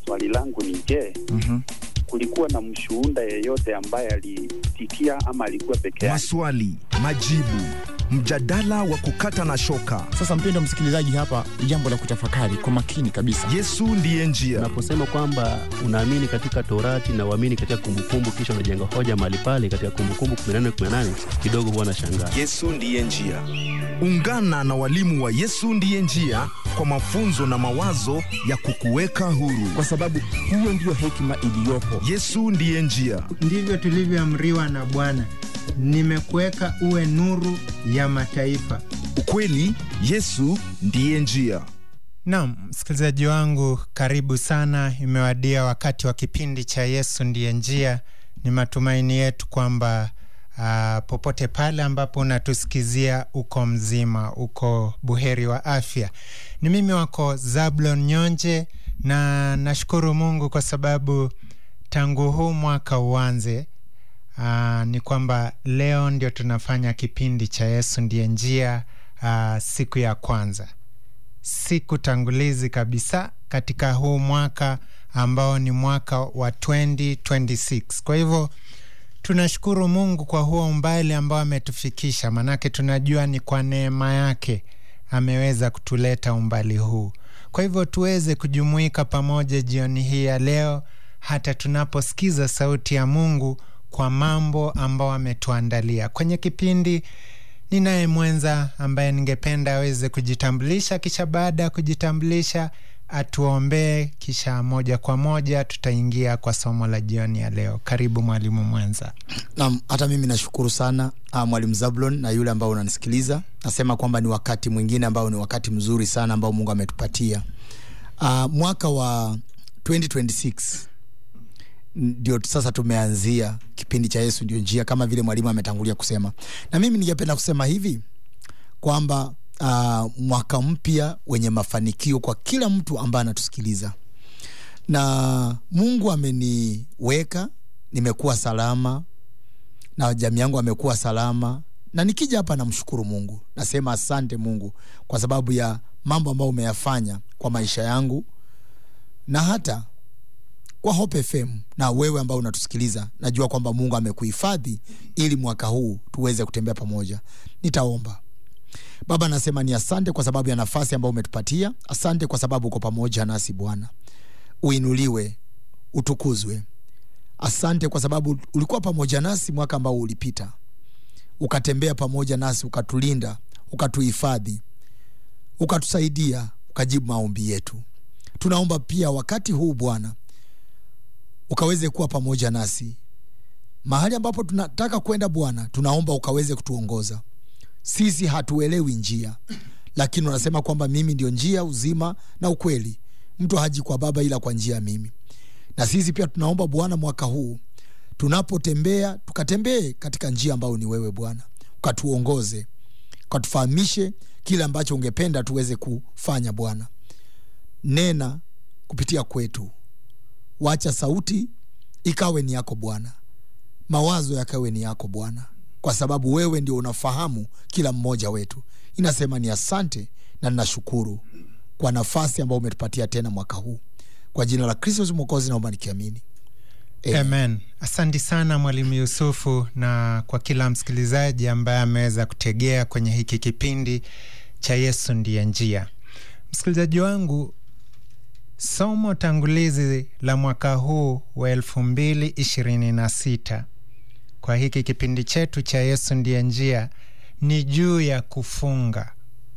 swali langu ni je, Mhm. kulikuwa na mshuhuda yeyote ambaye alitikia ama alikuwa peke yake? Maswali, majibu, mjadala wa kukata na shoka. Sasa mpendo msikilizaji, hapa ni jambo la kutafakari kwa makini kabisa. Yesu ndiye njia. Unaposema kwamba unaamini katika Torati na uamini katika Kumbukumbu, kisha unajenga hoja mahali pale katika Kumbukumbu 18 18, kidogo huwa nashangaa. Yesu ndiye njia. Ungana na walimu wa Yesu ndiye njia kwa mafunzo na mawazo ya kukuweka huru. kwa sababu hiyo ndiyo hekima iliyopo. Yesu ndiye njia. ndivyo tulivyoamriwa na Bwana, nimekuweka uwe nuru ya mataifa. Ukweli, Yesu ndiye njia. Naam, msikilizaji wangu, karibu sana. Imewadia wakati wa kipindi cha Yesu ndiye njia. Ni matumaini yetu kwamba ah, popote pale ambapo unatusikizia uko mzima, uko buheri wa afya. Ni mimi wako Zablon Nyonje, na nashukuru Mungu kwa sababu tangu huu mwaka uanze Aa, ni kwamba leo ndio tunafanya kipindi cha Yesu ndiye njia, aa, siku ya kwanza, siku tangulizi kabisa katika huu mwaka ambao ni mwaka wa 2026. Kwa hivyo tunashukuru Mungu kwa huo umbali ambao ametufikisha, manake tunajua ni kwa neema yake ameweza kutuleta umbali huu. Kwa hivyo tuweze kujumuika pamoja jioni hii ya leo, hata tunaposikiza sauti ya Mungu kwa mambo ambao ametuandalia kwenye kipindi. Ninaye mwenza ambaye ningependa aweze kujitambulisha, kisha baada ya kujitambulisha atuombee, kisha moja kwa moja tutaingia kwa somo la jioni ya leo. Karibu mwalimu mwenza. Naam, hata mimi nashukuru sana uh, mwalimu Zablon na yule ambao unanisikiliza. Nasema kwamba ni wakati mwingine ambao ni wakati mzuri sana ambao Mungu ametupatia. Uh, mwaka wa 2026 ndio sasa tumeanzia kipindi cha Yesu ndio njia, kama vile mwalimu ametangulia kusema, na mimi ningependa kusema hivi kwamba uh, mwaka mpya wenye mafanikio kwa kila mtu ambaye anatusikiliza na Mungu ameniweka, nimekuwa salama na jamii yangu amekuwa salama, na nikija hapa namshukuru Mungu, nasema asante Mungu kwa sababu ya mambo ambayo umeyafanya kwa maisha yangu na hata kwa Hope FM na wewe ambao unatusikiliza, najua kwamba Mungu amekuhifadhi ili mwaka huu tuweze kutembea pamoja. Nitaomba. Baba, nasema ni asante kwa sababu ya nafasi ambayo umetupatia. Asante kwa sababu uko pamoja nasi Bwana, uinuliwe, utukuzwe. Asante kwa sababu ulikuwa pamoja nasi mwaka ambao ulipita, ukatembea pamoja nasi, ukatulinda, ukatuhifadhi, ukatusaidia, ukajibu maombi yetu. Tunaomba pia wakati huu Bwana ukaweze kuwa pamoja nasi mahali ambapo tunataka kwenda Bwana, tunaomba ukaweze kutuongoza. Sisi hatuelewi njia, lakini unasema kwamba mimi ndio njia, uzima na ukweli, mtu haji kwa Baba ila kwa njia ya mimi. Na sisi pia tunaomba Bwana, mwaka huu tunapotembea, tukatembee katika njia ambayo ni wewe Bwana, ukatuongoze, ukatufahamishe kile ambacho ungependa tuweze kufanya Bwana. Nena kupitia kwetu, wacha sauti ikawe ni yako Bwana, mawazo yakawe ni yako Bwana, kwa sababu wewe ndio unafahamu kila mmoja wetu. Inasema ni asante na ninashukuru kwa nafasi ambayo umetupatia tena mwaka huu, kwa jina la Kristo Mwokozi naomba nikiamini, Amen. Amen. Asante sana Mwalimu Yusufu, na kwa kila msikilizaji ambaye ameweza kutegea kwenye hiki kipindi cha Yesu ndiye njia. Msikilizaji wangu, somo tangulizi la mwaka huu wa elfu mbili ishirini na sita kwa hiki kipindi chetu cha Yesu ndiye njia ni juu ya kufunga.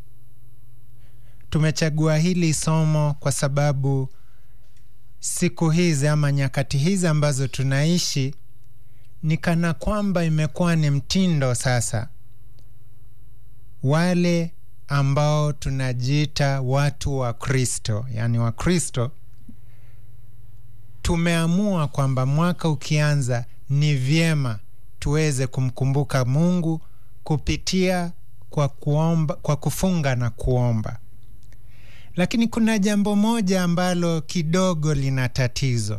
Tumechagua hili somo kwa sababu siku hizi ama nyakati hizi ambazo tunaishi ni kana kwamba imekuwa ni mtindo sasa, wale ambao tunajiita watu wa Kristo, yaani wa Kristo, tumeamua kwamba mwaka ukianza ni vyema tuweze kumkumbuka Mungu kupitia kwa kuomba, kwa kufunga na kuomba. Lakini kuna jambo moja ambalo kidogo lina tatizo.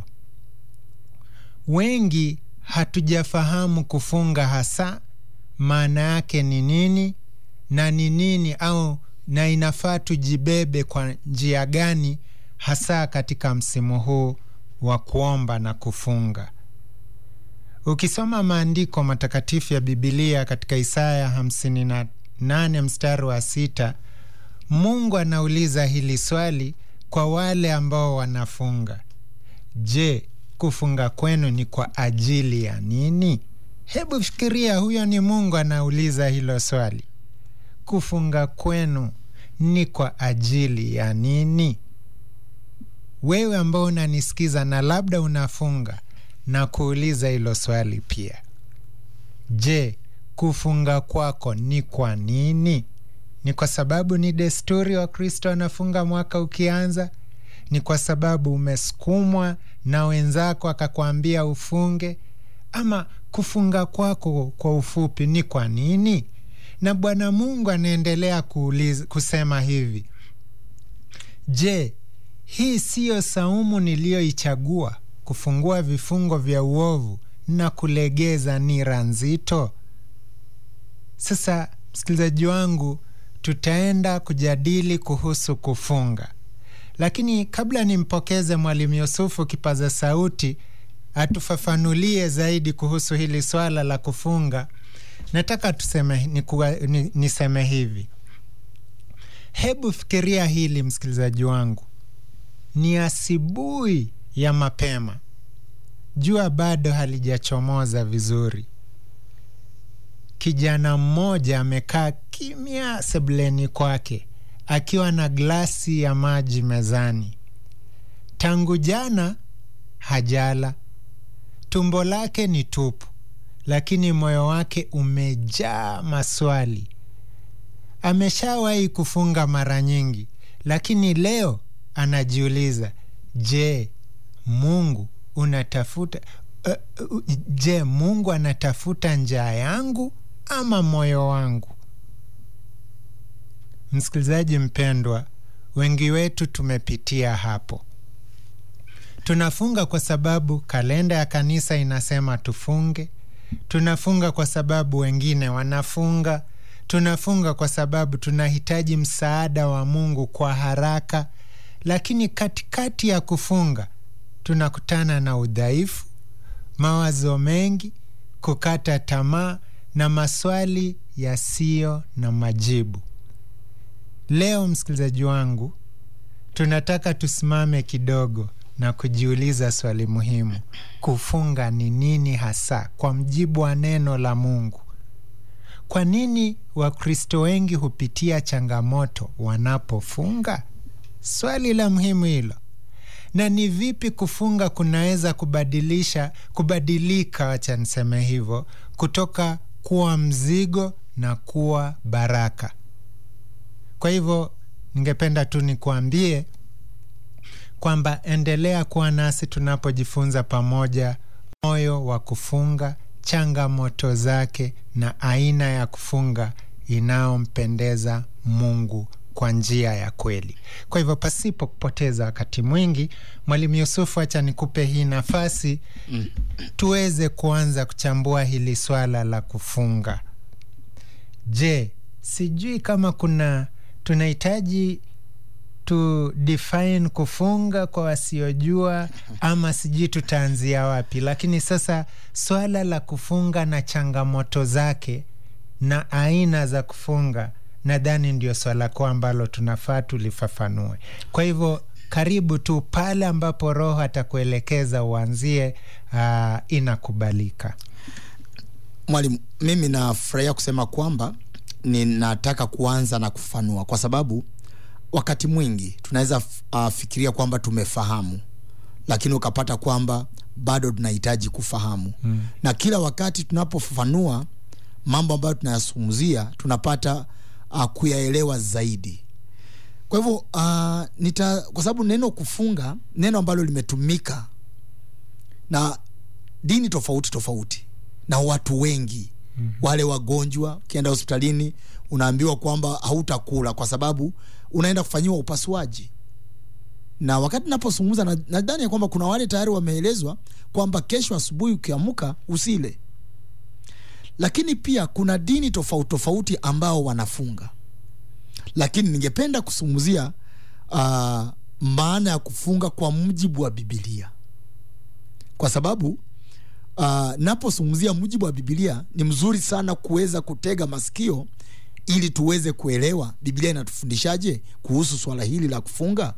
Wengi hatujafahamu kufunga hasa maana yake ni nini na ni nini au na inafaa tujibebe kwa njia gani hasa katika msimu huu wa kuomba na kufunga. Ukisoma maandiko matakatifu ya Bibilia katika Isaya 58 mstari wa sita, Mungu anauliza hili swali kwa wale ambao wanafunga: Je, kufunga kwenu ni kwa ajili ya nini? Hebu fikiria, huyo ni Mungu anauliza hilo swali. Kufunga kwenu ni kwa ajili ya nini? Wewe ambao unanisikiza na labda unafunga na kuuliza hilo swali pia. Je, kufunga kwako ni kwa nini? Ni kwa sababu ni desturi wa Kristo anafunga mwaka ukianza? Ni kwa sababu umesukumwa na wenzako akakwambia ufunge? Ama kufunga kwako kwa ufupi ni kwa nini? Na Bwana Mungu anaendelea kuuliza, kusema hivi: Je, hii siyo saumu niliyoichagua, kufungua vifungo vya uovu na kulegeza nira nzito? Sasa msikilizaji wangu, tutaenda kujadili kuhusu kufunga, lakini kabla nimpokeze Mwalimu Yusufu kipaza sauti atufafanulie zaidi kuhusu hili swala la kufunga, nataka tuseme, nikuwa, ni, niseme hivi. Hebu fikiria hili msikilizaji wangu, ni asubuhi ya mapema, jua bado halijachomoza vizuri. Kijana mmoja amekaa kimya sebuleni kwake akiwa na glasi ya maji mezani. Tangu jana hajala, tumbo lake ni tupu, lakini moyo wake umejaa maswali. Ameshawahi kufunga mara nyingi, lakini leo anajiuliza, je, Mungu unatafuta uh, uh, je, Mungu anatafuta njaa yangu ama moyo wangu? Msikilizaji mpendwa, wengi wetu tumepitia hapo. Tunafunga kwa sababu kalenda ya kanisa inasema tufunge. Tunafunga kwa sababu wengine wanafunga. Tunafunga kwa sababu tunahitaji msaada wa Mungu kwa haraka. Lakini katikati ya kufunga tunakutana na udhaifu, mawazo mengi, kukata tamaa na maswali yasiyo na majibu. Leo msikilizaji wangu, tunataka tusimame kidogo na kujiuliza swali muhimu: kufunga ni nini hasa kwa mjibu wa neno la Mungu? Kwa nini Wakristo wengi hupitia changamoto wanapofunga? Swali la muhimu hilo. Na ni vipi kufunga kunaweza kubadilisha kubadilika, wacha niseme hivyo, kutoka kuwa mzigo na kuwa baraka. Kwa hivyo ningependa tu nikuambie kwamba endelea kuwa nasi tunapojifunza pamoja moyo wa kufunga, changamoto zake na aina ya kufunga inayompendeza Mungu kwa njia ya kweli. Kwa hivyo pasipo kupoteza wakati mwingi, Mwalimu Yusufu, acha nikupe hii nafasi mm, tuweze kuanza kuchambua hili swala la kufunga. Je, sijui kama kuna tunahitaji tu define kufunga kwa wasiojua, ama sijui tutaanzia wapi. Lakini sasa swala la kufunga na changamoto zake na aina za kufunga, nadhani ndio swala kuu ambalo tunafaa tulifafanue. Kwa hivyo karibu tu pale ambapo Roho atakuelekeza uanzie. Uh, inakubalika. Mwalimu, mimi nafurahia kusema kwamba ninataka kuanza na kufanua kwa sababu wakati mwingi tunaweza uh, fikiria kwamba tumefahamu, lakini ukapata kwamba bado tunahitaji kufahamu mm. Na kila wakati tunapofafanua mambo ambayo tunayazungumzia tunapata uh, kuyaelewa zaidi. Kwa hivyo uh, nita kwa sababu neno kufunga, neno ambalo limetumika na dini tofauti tofauti na watu wengi mm -hmm. Wale wagonjwa, ukienda hospitalini unaambiwa kwamba hautakula kwa sababu unaenda kufanyiwa upasuaji. Na wakati napozungumza, nadhani ya kwamba kuna wale tayari wameelezwa kwamba kesho asubuhi ukiamka usile, lakini pia kuna dini tofauti tofauti ambao wanafunga, lakini ningependa kuzungumzia uh, maana ya kufunga kwa mujibu wa Bibilia. kwa sababu uh, napozungumzia mujibu wa bibilia ni mzuri sana kuweza kutega masikio ili tuweze kuelewa biblia inatufundishaje kuhusu swala hili la kufunga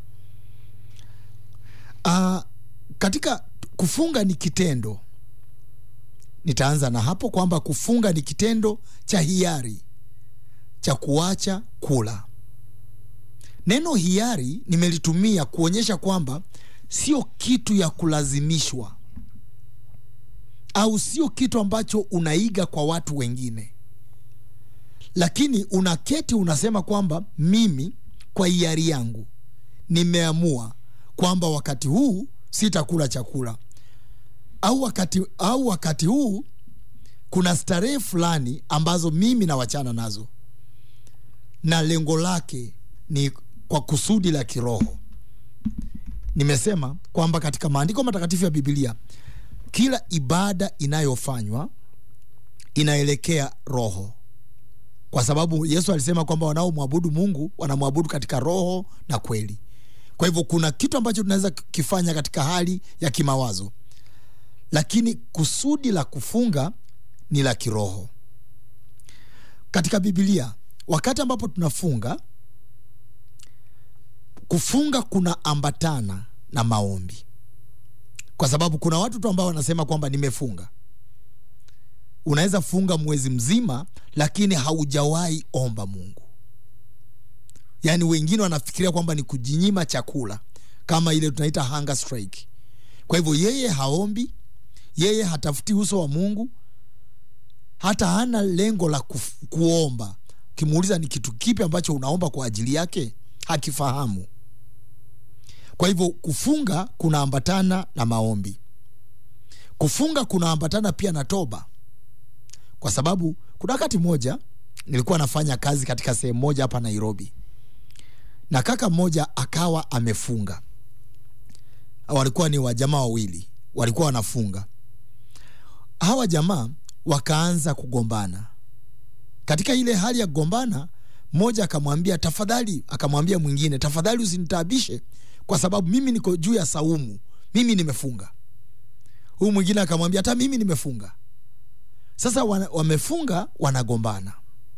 uh, katika kufunga ni kitendo nitaanza na hapo kwamba kufunga ni kitendo cha hiari cha kuacha kula neno hiari nimelitumia kuonyesha kwamba sio kitu ya kulazimishwa au sio kitu ambacho unaiga kwa watu wengine lakini unaketi unasema kwamba mimi kwa hiari yangu nimeamua kwamba wakati huu sitakula chakula au wakati, au wakati huu kuna starehe fulani ambazo mimi nawachana nazo na lengo lake ni kwa kusudi la kiroho nimesema kwamba katika maandiko matakatifu ya bibilia kila ibada inayofanywa inaelekea roho kwa sababu yesu alisema kwamba wanaomwabudu mungu wanamwabudu katika roho na kweli kwa hivyo kuna kitu ambacho tunaweza kifanya katika hali ya kimawazo lakini kusudi la kufunga ni la kiroho katika bibilia wakati ambapo tunafunga kufunga kuna ambatana na maombi kwa sababu kuna watu tu ambao wanasema kwamba nimefunga unaweza funga mwezi mzima lakini haujawahi omba mungu yaani wengine wanafikiria kwamba ni kujinyima chakula kama ile tunaita hunger strike kwa hivyo yeye haombi yeye hatafuti uso wa mungu hata hana lengo la kuf, kuomba ukimuuliza ni kitu kipi ambacho unaomba kwa ajili yake hakifahamu kwa hivyo kufunga kunaambatana na maombi kufunga kunaambatana pia na toba kwa sababu kuna wakati mmoja nilikuwa nafanya kazi katika sehemu moja hapa nairobi na kaka mmoja akawa amefunga walikuwa ni wajamaa wawili walikuwa wanafunga hawa jamaa wakaanza kugombana katika ile hali ya kugombana mmoja akamwambia tafadhali akamwambia mwingine tafadhali usinitaabishe kwa sababu mimi niko juu ya saumu mimi nimefunga huyu mwingine akamwambia hata mimi nimefunga sasa wana, wamefunga wanagombana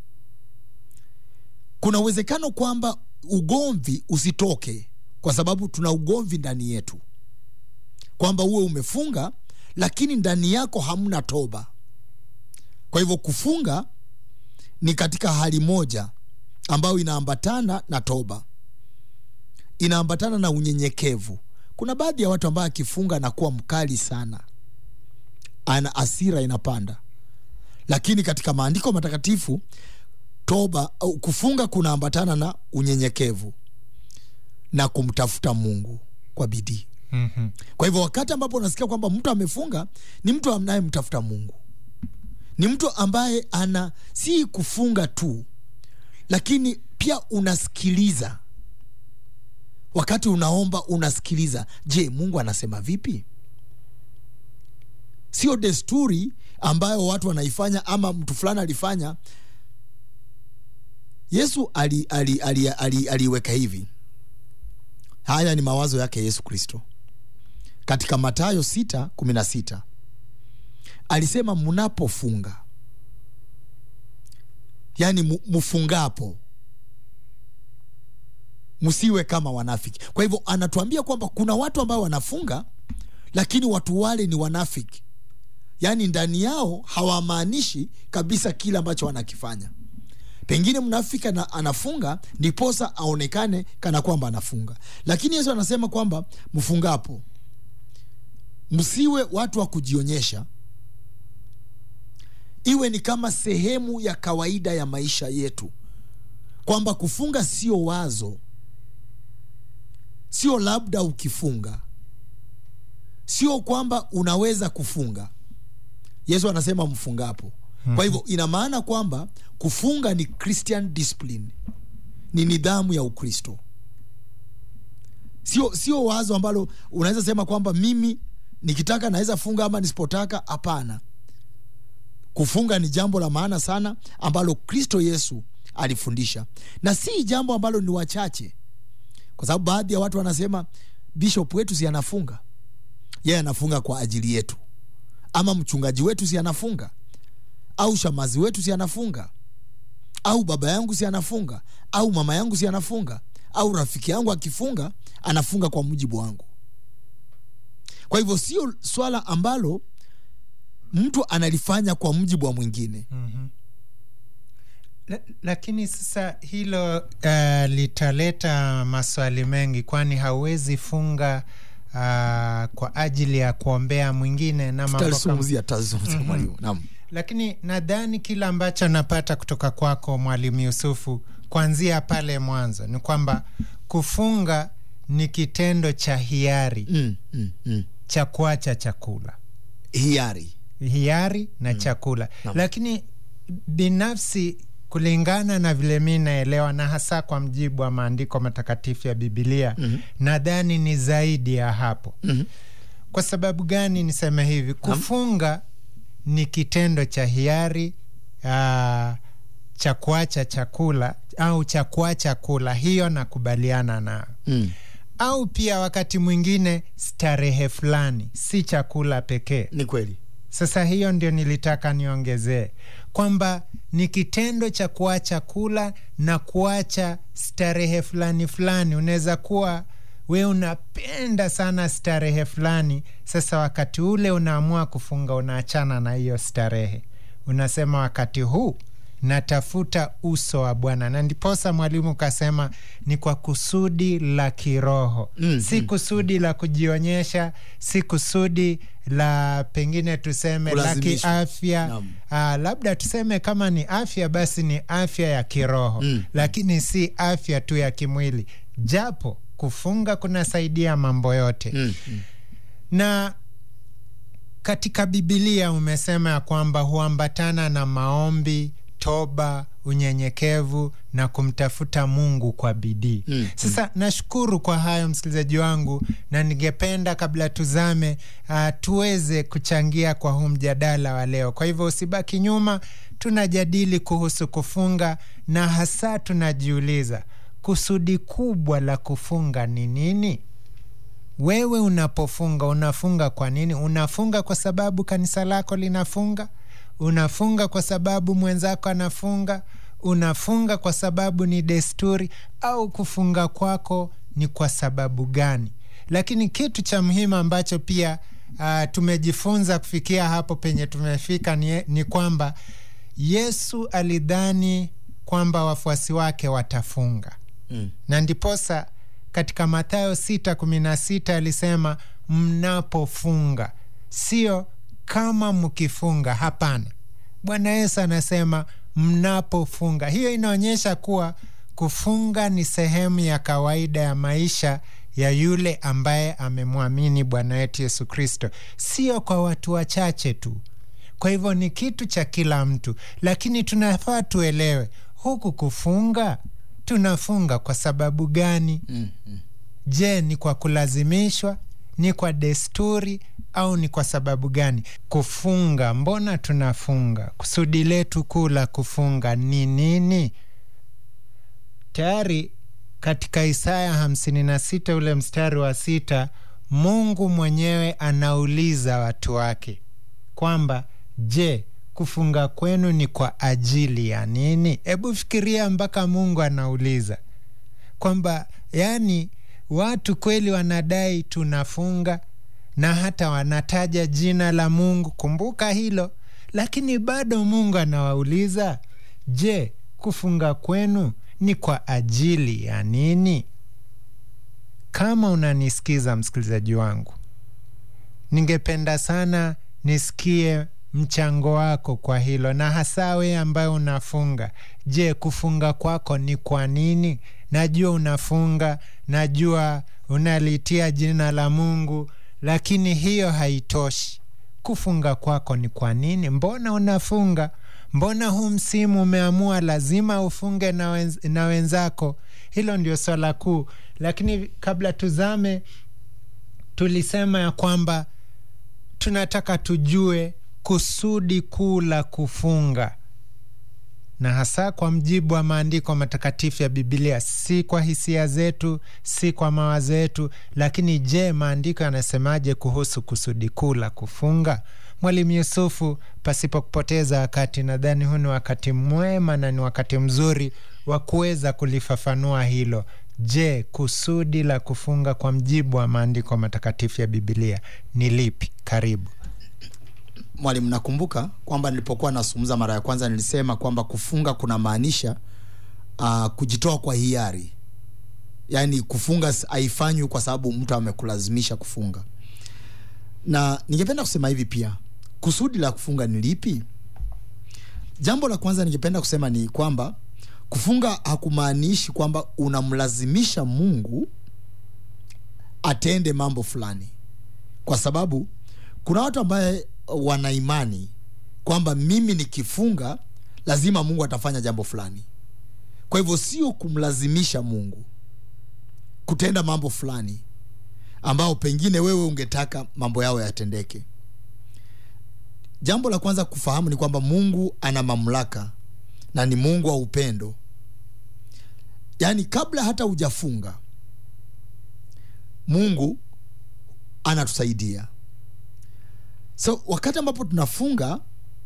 kuna uwezekano kwamba ugomvi usitoke kwa sababu tuna ugomvi ndani yetu kwamba uwe umefunga lakini ndani yako hamna toba kwa hivyo kufunga ni katika hali moja ambayo inaambatana na toba inaambatana na unyenyekevu kuna baadhi ya watu ambayo akifunga anakuwa mkali sana ana asira inapanda lakini katika maandiko matakatifu toba au kufunga kunaambatana na unyenyekevu na kumtafuta mungu kwa bidii mm-hmm. kwa hivyo wakati ambapo unasikia kwamba mtu amefunga ni mtu anayemtafuta mungu ni mtu ambaye ana si kufunga tu lakini pia unasikiliza wakati unaomba unasikiliza je mungu anasema vipi sio desturi ambayo watu wanaifanya ama mtu fulani alifanya yesu aliweka ali, ali, ali, ali, ali hivi haya ni mawazo yake yesu kristo katika matayo 616 alisema mnapofunga yaani mfungapo msiwe kama wanafiki kwa hivyo anatuambia kwamba kuna watu ambao wanafunga lakini watu wale ni wanafiki yaani ndani yao hawamaanishi kabisa kile ambacho wanakifanya pengine mnafiki na, anafunga ndiposa aonekane kana kwamba anafunga lakini yesu anasema kwamba mfungapo msiwe watu wa kujionyesha iwe ni kama sehemu ya kawaida ya maisha yetu kwamba kufunga sio wazo sio labda ukifunga sio kwamba unaweza kufunga yesu anasema mfungapo kwa hivyo ina maana kwamba kufunga ni christian discipline ni nidhamu ya ukristo sio sio wazo ambalo unaweza sema kwamba mimi nikitaka naweza funga ama nisipotaka hapana kufunga ni jambo la maana sana ambalo kristo yesu alifundisha na si jambo ambalo ni wachache kwa sababu baadhi ya watu wanasema bishop wetu si anafunga yeye anafunga kwa ajili yetu ama mchungaji wetu si anafunga au shamazi wetu si anafunga au baba yangu si anafunga au mama yangu si anafunga au rafiki yangu akifunga anafunga kwa mujibu wangu kwa hivyo sio swala ambalo mtu analifanya kwa mujibu wa mwingine La, lakini sasa hilo uh, litaleta maswali mengi, kwani hauwezi funga uh, kwa ajili ya kuombea mwingine na mambo kama tutalizungumzia tutazungumzia mwalimu naam lakini nadhani kile ambacho napata kutoka kwako mwalimu Yusufu kuanzia pale mwanzo ni kwamba kufunga ni kitendo cha hiari mm, mm, mm. cha kuacha chakula hiari hiari na chakula lakini binafsi kulingana na vile mi naelewa na hasa kwa mjibu wa maandiko matakatifu ya bibilia mm-hmm. nadhani ni zaidi ya hapo Mhm. kwa sababu gani niseme hivi kufunga ni kitendo cha hiari uh, cha kuacha chakula au cha kuacha kula hiyo nakubaliana nayo mm. au pia wakati mwingine starehe fulani si chakula pekee ni kweli sasa hiyo ndio nilitaka niongezee kwamba ni kitendo cha kuacha kula na kuacha starehe fulani fulani. Unaweza kuwa we unapenda sana starehe fulani, sasa wakati ule unaamua kufunga, unaachana na hiyo starehe, unasema wakati huu natafuta uso wa Bwana, na ndiposa mwalimu kasema ni kwa kusudi la kiroho Mm, si mm, kusudi la kujionyesha, si kusudi la pengine tuseme la Kulazimishwa. kiafya. Naam. Ah, labda tuseme kama ni afya basi ni afya ya kiroho Mm. lakini si afya tu ya kimwili, japo kufunga kunasaidia mambo yote mm. Mm. na katika bibilia umesema ya kwamba huambatana na maombi toba unyenyekevu na kumtafuta mungu kwa bidii Mm, sasa nashukuru kwa hayo msikilizaji wangu na ningependa kabla tuzame uh, tuweze kuchangia kwa huu mjadala wa leo kwa hivyo usibaki nyuma tunajadili kuhusu kufunga na hasa tunajiuliza kusudi kubwa la kufunga ni nini wewe unapofunga unafunga kwa nini? Unafunga kwa sababu kanisa lako linafunga? Unafunga kwa sababu mwenzako anafunga? Unafunga kwa sababu ni desturi? Au kufunga kwako ni kwa sababu gani? Lakini kitu cha muhimu ambacho pia uh, tumejifunza kufikia hapo penye tumefika ni, ni kwamba Yesu alidhani kwamba wafuasi wake watafunga Mm. na ndiposa katika Mathayo 6:16 alisema mnapofunga, sio kama mkifunga. Hapana, Bwana Yesu anasema mnapofunga. Hiyo inaonyesha kuwa kufunga ni sehemu ya kawaida ya maisha ya yule ambaye amemwamini Bwana wetu Yesu Kristo, sio kwa watu wachache tu. Kwa hivyo ni kitu cha kila mtu, lakini tunafaa tuelewe huku kufunga tunafunga kwa sababu gani? Mm. Mm. Je, ni kwa kulazimishwa? Ni kwa desturi au ni kwa sababu gani kufunga? Mbona tunafunga? Kusudi letu kuu la kufunga ni nini? Tayari katika Isaya 56 ule mstari wa sita, Mungu mwenyewe anauliza watu wake kwamba je, kufunga kwenu ni kwa ajili ya nini? Hebu fikiria mpaka Mungu anauliza kwamba yani watu kweli wanadai tunafunga na hata wanataja jina la Mungu, kumbuka hilo, lakini bado Mungu anawauliza je, kufunga kwenu ni kwa ajili ya nini? Kama unanisikiza msikilizaji wangu, ningependa sana nisikie mchango wako kwa hilo, na hasa wewe ambaye unafunga. Je, kufunga kwako ni kwa nini? Najua unafunga, najua unalitia jina la Mungu, lakini hiyo haitoshi. Kufunga kwako ni kwa nini? Mbona unafunga? Mbona huu msimu umeamua lazima ufunge na, wenz, na wenzako? Hilo ndio swala kuu, lakini kabla tuzame, tulisema ya kwamba tunataka tujue kusudi kuu la kufunga na hasa kwa mjibu wa maandiko matakatifu ya Bibilia, si kwa hisia zetu, si kwa mawazo yetu. Lakini je, maandiko yanasemaje kuhusu kusudi kuu la kufunga? Mwalimu Yusufu, pasipo kupoteza wakati, nadhani huu ni wakati mwema na ni wakati mzuri wa kuweza kulifafanua hilo. Je, kusudi la kufunga kwa mjibu wa maandiko matakatifu ya Bibilia ni lipi? Karibu. Mwalimu, nakumbuka kwamba nilipokuwa nazungumza mara ya kwanza nilisema kwamba kufunga kuna maanisha uh, kujitoa kwa hiari, yaani kufunga haifanywi kwa sababu mtu amekulazimisha kufunga. Na ningependa kusema hivi pia, kusudi la kufunga ni lipi? Jambo la kwanza ningependa kusema ni kwamba kufunga hakumaanishi kwamba unamlazimisha Mungu atende mambo fulani, kwa sababu kuna watu ambaye wana imani kwamba mimi nikifunga lazima Mungu atafanya jambo fulani. Kwa hivyo sio kumlazimisha Mungu kutenda mambo fulani ambao pengine wewe ungetaka mambo yao yatendeke. Jambo la kwanza kufahamu ni kwamba Mungu ana mamlaka na ni Mungu wa upendo. Yaani, kabla hata hujafunga Mungu anatusaidia. So wakati ambapo tunafunga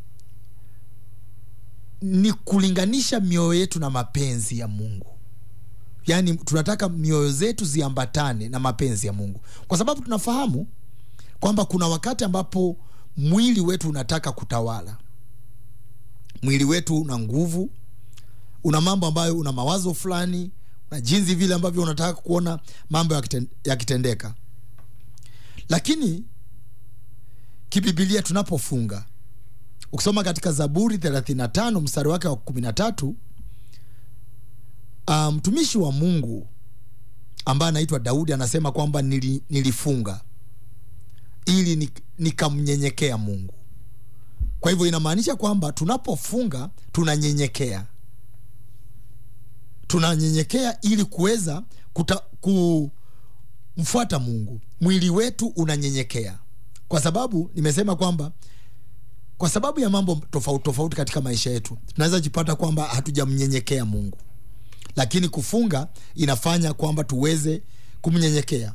ni kulinganisha mioyo yetu na mapenzi ya Mungu. Yaani tunataka mioyo zetu ziambatane na mapenzi ya Mungu, kwa sababu tunafahamu kwamba kuna wakati ambapo mwili wetu unataka kutawala. Mwili wetu una nguvu, una mambo ambayo, una mawazo fulani, una jinsi vile ambavyo unataka kuona mambo yakitendeka ya lakini kibibilia tunapofunga, ukisoma katika Zaburi 35 mstari wake wa 13, mtumishi um, wa Mungu ambaye anaitwa Daudi anasema kwamba nili, nilifunga ili nikamnyenyekea Mungu. Kwa hivyo inamaanisha kwamba tunapofunga tunanyenyekea, tunanyenyekea ili kuweza kumfuata Mungu. Mwili wetu unanyenyekea kwa sababu nimesema kwamba kwa sababu ya mambo tofauti tofauti katika maisha yetu tunaweza jipata kwamba hatujamnyenyekea Mungu, lakini kufunga inafanya kwamba tuweze kumnyenyekea,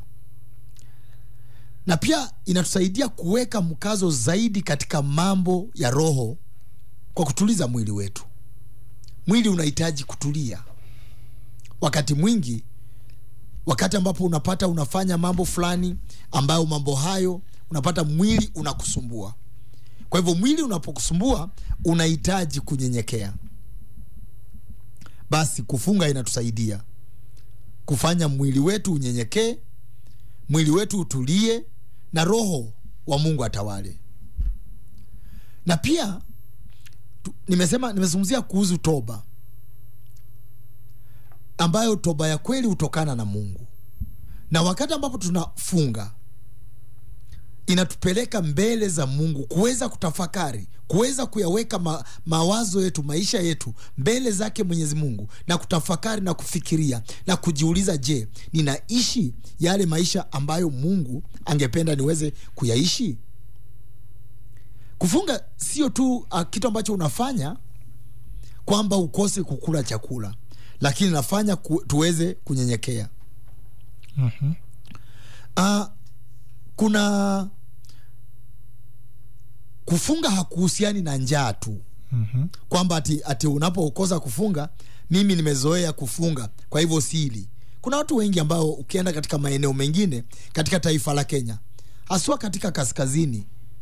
na pia inatusaidia kuweka mkazo zaidi katika mambo ya roho kwa kutuliza mwili wetu. Mwili unahitaji kutulia. Wakati mwingi, wakati ambapo unapata unafanya mambo fulani ambayo mambo hayo unapata mwili unakusumbua. Kwa hivyo mwili unapokusumbua unahitaji kunyenyekea. Basi kufunga inatusaidia kufanya mwili wetu unyenyekee, mwili wetu utulie, na roho wa Mungu atawale. Na pia tu, nimesema nimezungumzia kuhusu toba, ambayo toba ya kweli hutokana na Mungu, na wakati ambapo tunafunga inatupeleka mbele za Mungu kuweza kutafakari, kuweza kuyaweka ma, mawazo yetu, maisha yetu mbele zake Mwenyezi Mungu, na kutafakari na kufikiria na kujiuliza, je, ninaishi yale maisha ambayo Mungu angependa niweze kuyaishi? Kufunga sio tu uh, kitu ambacho unafanya kwamba ukose kukula chakula, lakini nafanya ku, tuweze kunyenyekea. Mhm. uh, kuna kufunga hakuhusiani na njaa tu Mhm. kwamba ati, ati unapokosa kufunga, mimi nimezoea kufunga kwa hivyo sili. Kuna watu wengi ambao ukienda katika maeneo mengine katika taifa la Kenya, haswa katika kaskazini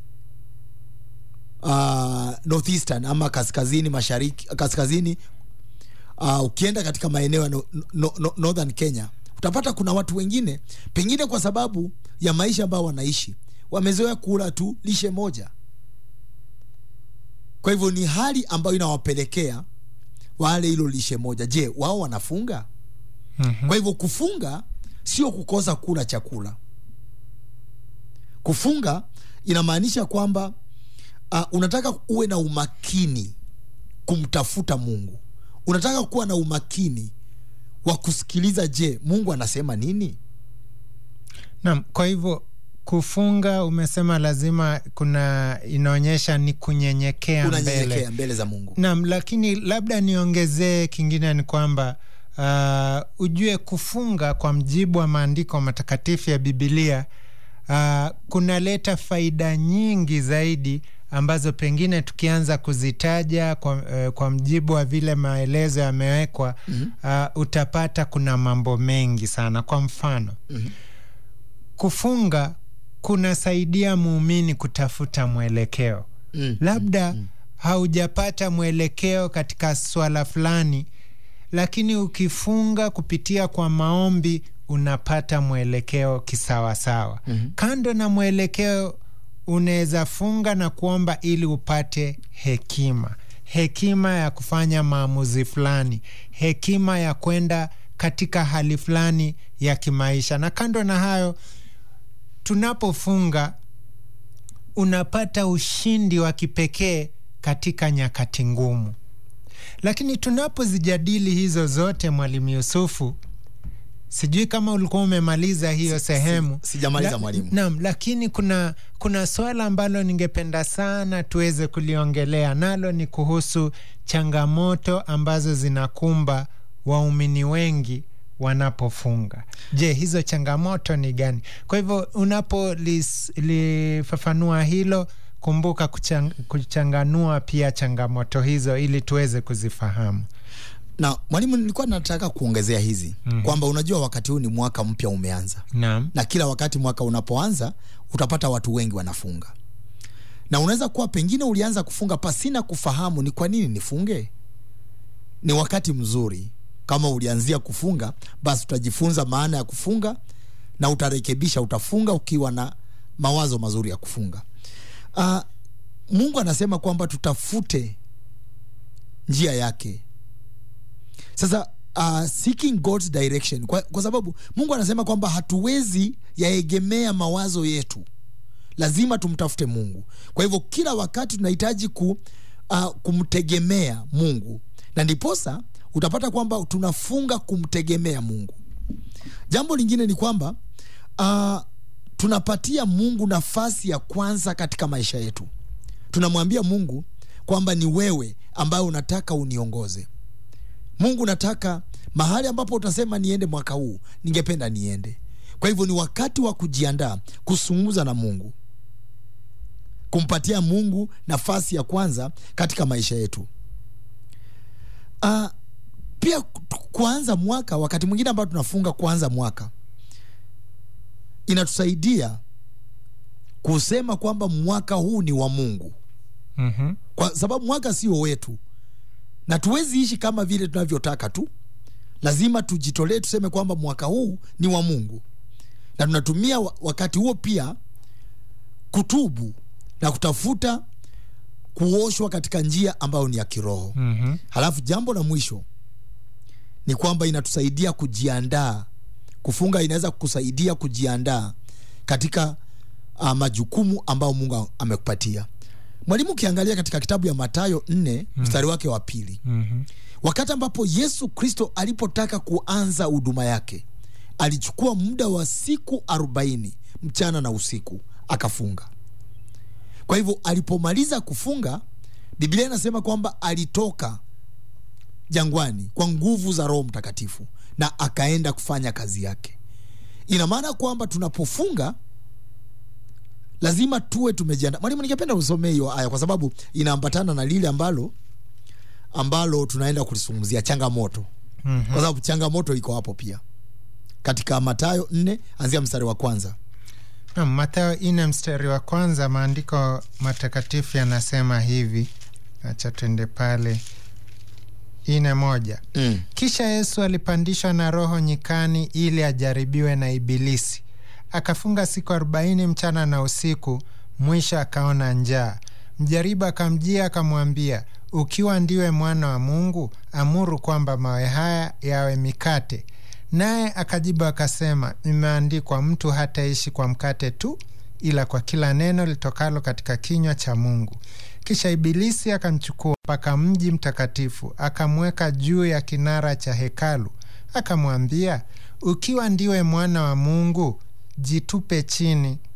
uh, northeastern ama kaskazini mashariki, kaskazini uh, ukienda katika maeneo ya no, no, no, northern Kenya utapata kuna watu wengine pengine kwa sababu ya maisha ambayo wanaishi wamezoea kula tu lishe moja. Kwa hivyo ni hali ambayo inawapelekea wale hilo lishe moja. Je, wao wanafunga? Mhm. Kwa hivyo kufunga sio kukosa kula chakula. Kufunga inamaanisha kwamba uh, unataka uwe na umakini kumtafuta Mungu, unataka kuwa na umakini wa kusikiliza, je, Mungu anasema nini? Naam, kwa hivyo kufunga umesema lazima kuna inaonyesha ni kunyenyekea mbele unanyenyekea mbele za mungu Naam, lakini labda niongezee kingine ni kwamba uh, ujue kufunga kwa mjibu wa maandiko matakatifu ya Bibilia uh, kunaleta faida nyingi zaidi ambazo pengine tukianza kuzitaja kwa, uh, kwa mjibu wa vile maelezo yamewekwa mm-hmm. uh, utapata kuna mambo mengi sana. Kwa mfano mm-hmm. kufunga kunasaidia muumini kutafuta mwelekeo Mm, labda haujapata mwelekeo katika swala fulani, lakini ukifunga kupitia kwa maombi unapata mwelekeo kisawasawa. mm-hmm. Kando na mwelekeo, unaweza funga na kuomba ili upate hekima, hekima ya kufanya maamuzi fulani, hekima ya kwenda katika hali fulani ya kimaisha. Na kando na hayo, tunapofunga unapata ushindi wa kipekee katika nyakati ngumu. Lakini tunapozijadili hizo zote, Mwalimu Yusufu, sijui kama ulikuwa umemaliza hiyo sehemu. sijamaliza, La- mwalimu. Naam, lakini kuna kuna swala ambalo ningependa sana tuweze kuliongelea, nalo ni kuhusu changamoto ambazo zinakumba waumini wengi wanapofunga. Je, hizo changamoto ni gani? Kwa hivyo unapolifafanua hilo, kumbuka kuchang, kuchanganua pia changamoto hizo ili tuweze kuzifahamu. na mwalimu nilikuwa nataka kuongezea hizi mm-hmm. kwamba unajua wakati huu ni mwaka mpya umeanza Naam. na kila wakati mwaka unapoanza utapata watu wengi wanafunga na unaweza kuwa pengine ulianza kufunga pasina kufahamu ni kwa nini nifunge ni wakati mzuri kama ulianzia kufunga basi utajifunza maana ya kufunga na utarekebisha utafunga ukiwa na mawazo mazuri ya kufunga uh, mungu anasema kwamba tutafute njia yake sasa uh, seeking God's direction kwa, kwa sababu Mungu anasema kwamba hatuwezi yaegemea mawazo yetu, lazima tumtafute Mungu. Kwa hivyo kila wakati tunahitaji ku, uh, kumtegemea Mungu, na ndiposa utapata kwamba tunafunga kumtegemea Mungu. Jambo lingine ni kwamba uh, tunapatia Mungu nafasi ya kwanza katika maisha yetu. Tunamwambia Mungu kwamba ni wewe ambaye unataka uniongoze. Mungu nataka mahali ambapo utasema niende mwaka huu, ningependa niende. Kwa hivyo ni wakati wa kujiandaa kuzungumza na Mungu, kumpatia Mungu nafasi ya kwanza katika maisha yetu. Uh, pia ku- kuanza mwaka, wakati mwingine ambao tunafunga kuanza mwaka, inatusaidia kusema kwamba mwaka huu ni wa Mungu, mm-hmm. kwa sababu mwaka sio wetu na tuwezi ishi kama vile tunavyotaka tu. Lazima tujitolee, tuseme kwamba mwaka huu ni wa Mungu, na tunatumia wa- wakati huo pia kutubu na kutafuta kuoshwa katika njia ambayo ni ya kiroho. Mm-hmm. Halafu jambo la mwisho ni kwamba inatusaidia kujiandaa. Kufunga inaweza kukusaidia kujiandaa katika uh, majukumu ambayo Mungu amekupatia. Mwalimu, ukiangalia katika kitabu ya Mathayo nne mstari wake wa pili Mm-hmm. wakati ambapo Yesu Kristo alipotaka kuanza huduma yake alichukua muda wa siku arobaini mchana na usiku akafunga. Kwa hivyo alipomaliza kufunga, Biblia inasema kwamba alitoka jangwani kwa nguvu za Roho Mtakatifu na akaenda kufanya kazi yake. Ina maana kwamba tunapofunga lazima tuwe tumejiandaa. Mwalimu, ningependa usomee hiyo aya kwa sababu inaambatana na lile ambalo ambalo tunaenda kulizungumzia changamoto, Mhm. kwa sababu changamoto iko hapo pia katika Mathayo nne anzia mstari wa kwanza. Naam, Mathayo ine mstari wa kwanza, maandiko matakatifu yanasema hivi. Acha twende pale ine moja. Mm. Kisha Yesu alipandishwa na Roho nyikani ili ajaribiwe na Ibilisi. Akafunga siku arobaini mchana na usiku, mwisho akaona njaa. Mjaribu akamjia akamwambia, ukiwa ndiwe mwana wa Mungu, amuru kwamba mawe haya yawe mikate. Naye akajibu akasema, imeandikwa, mtu hataishi kwa mkate tu, ila kwa kila neno litokalo katika kinywa cha Mungu. Kisha Ibilisi akamchukua mpaka mji mtakatifu, akamweka juu ya kinara cha hekalu, akamwambia, ukiwa ndiwe mwana wa Mungu, jitupe chini,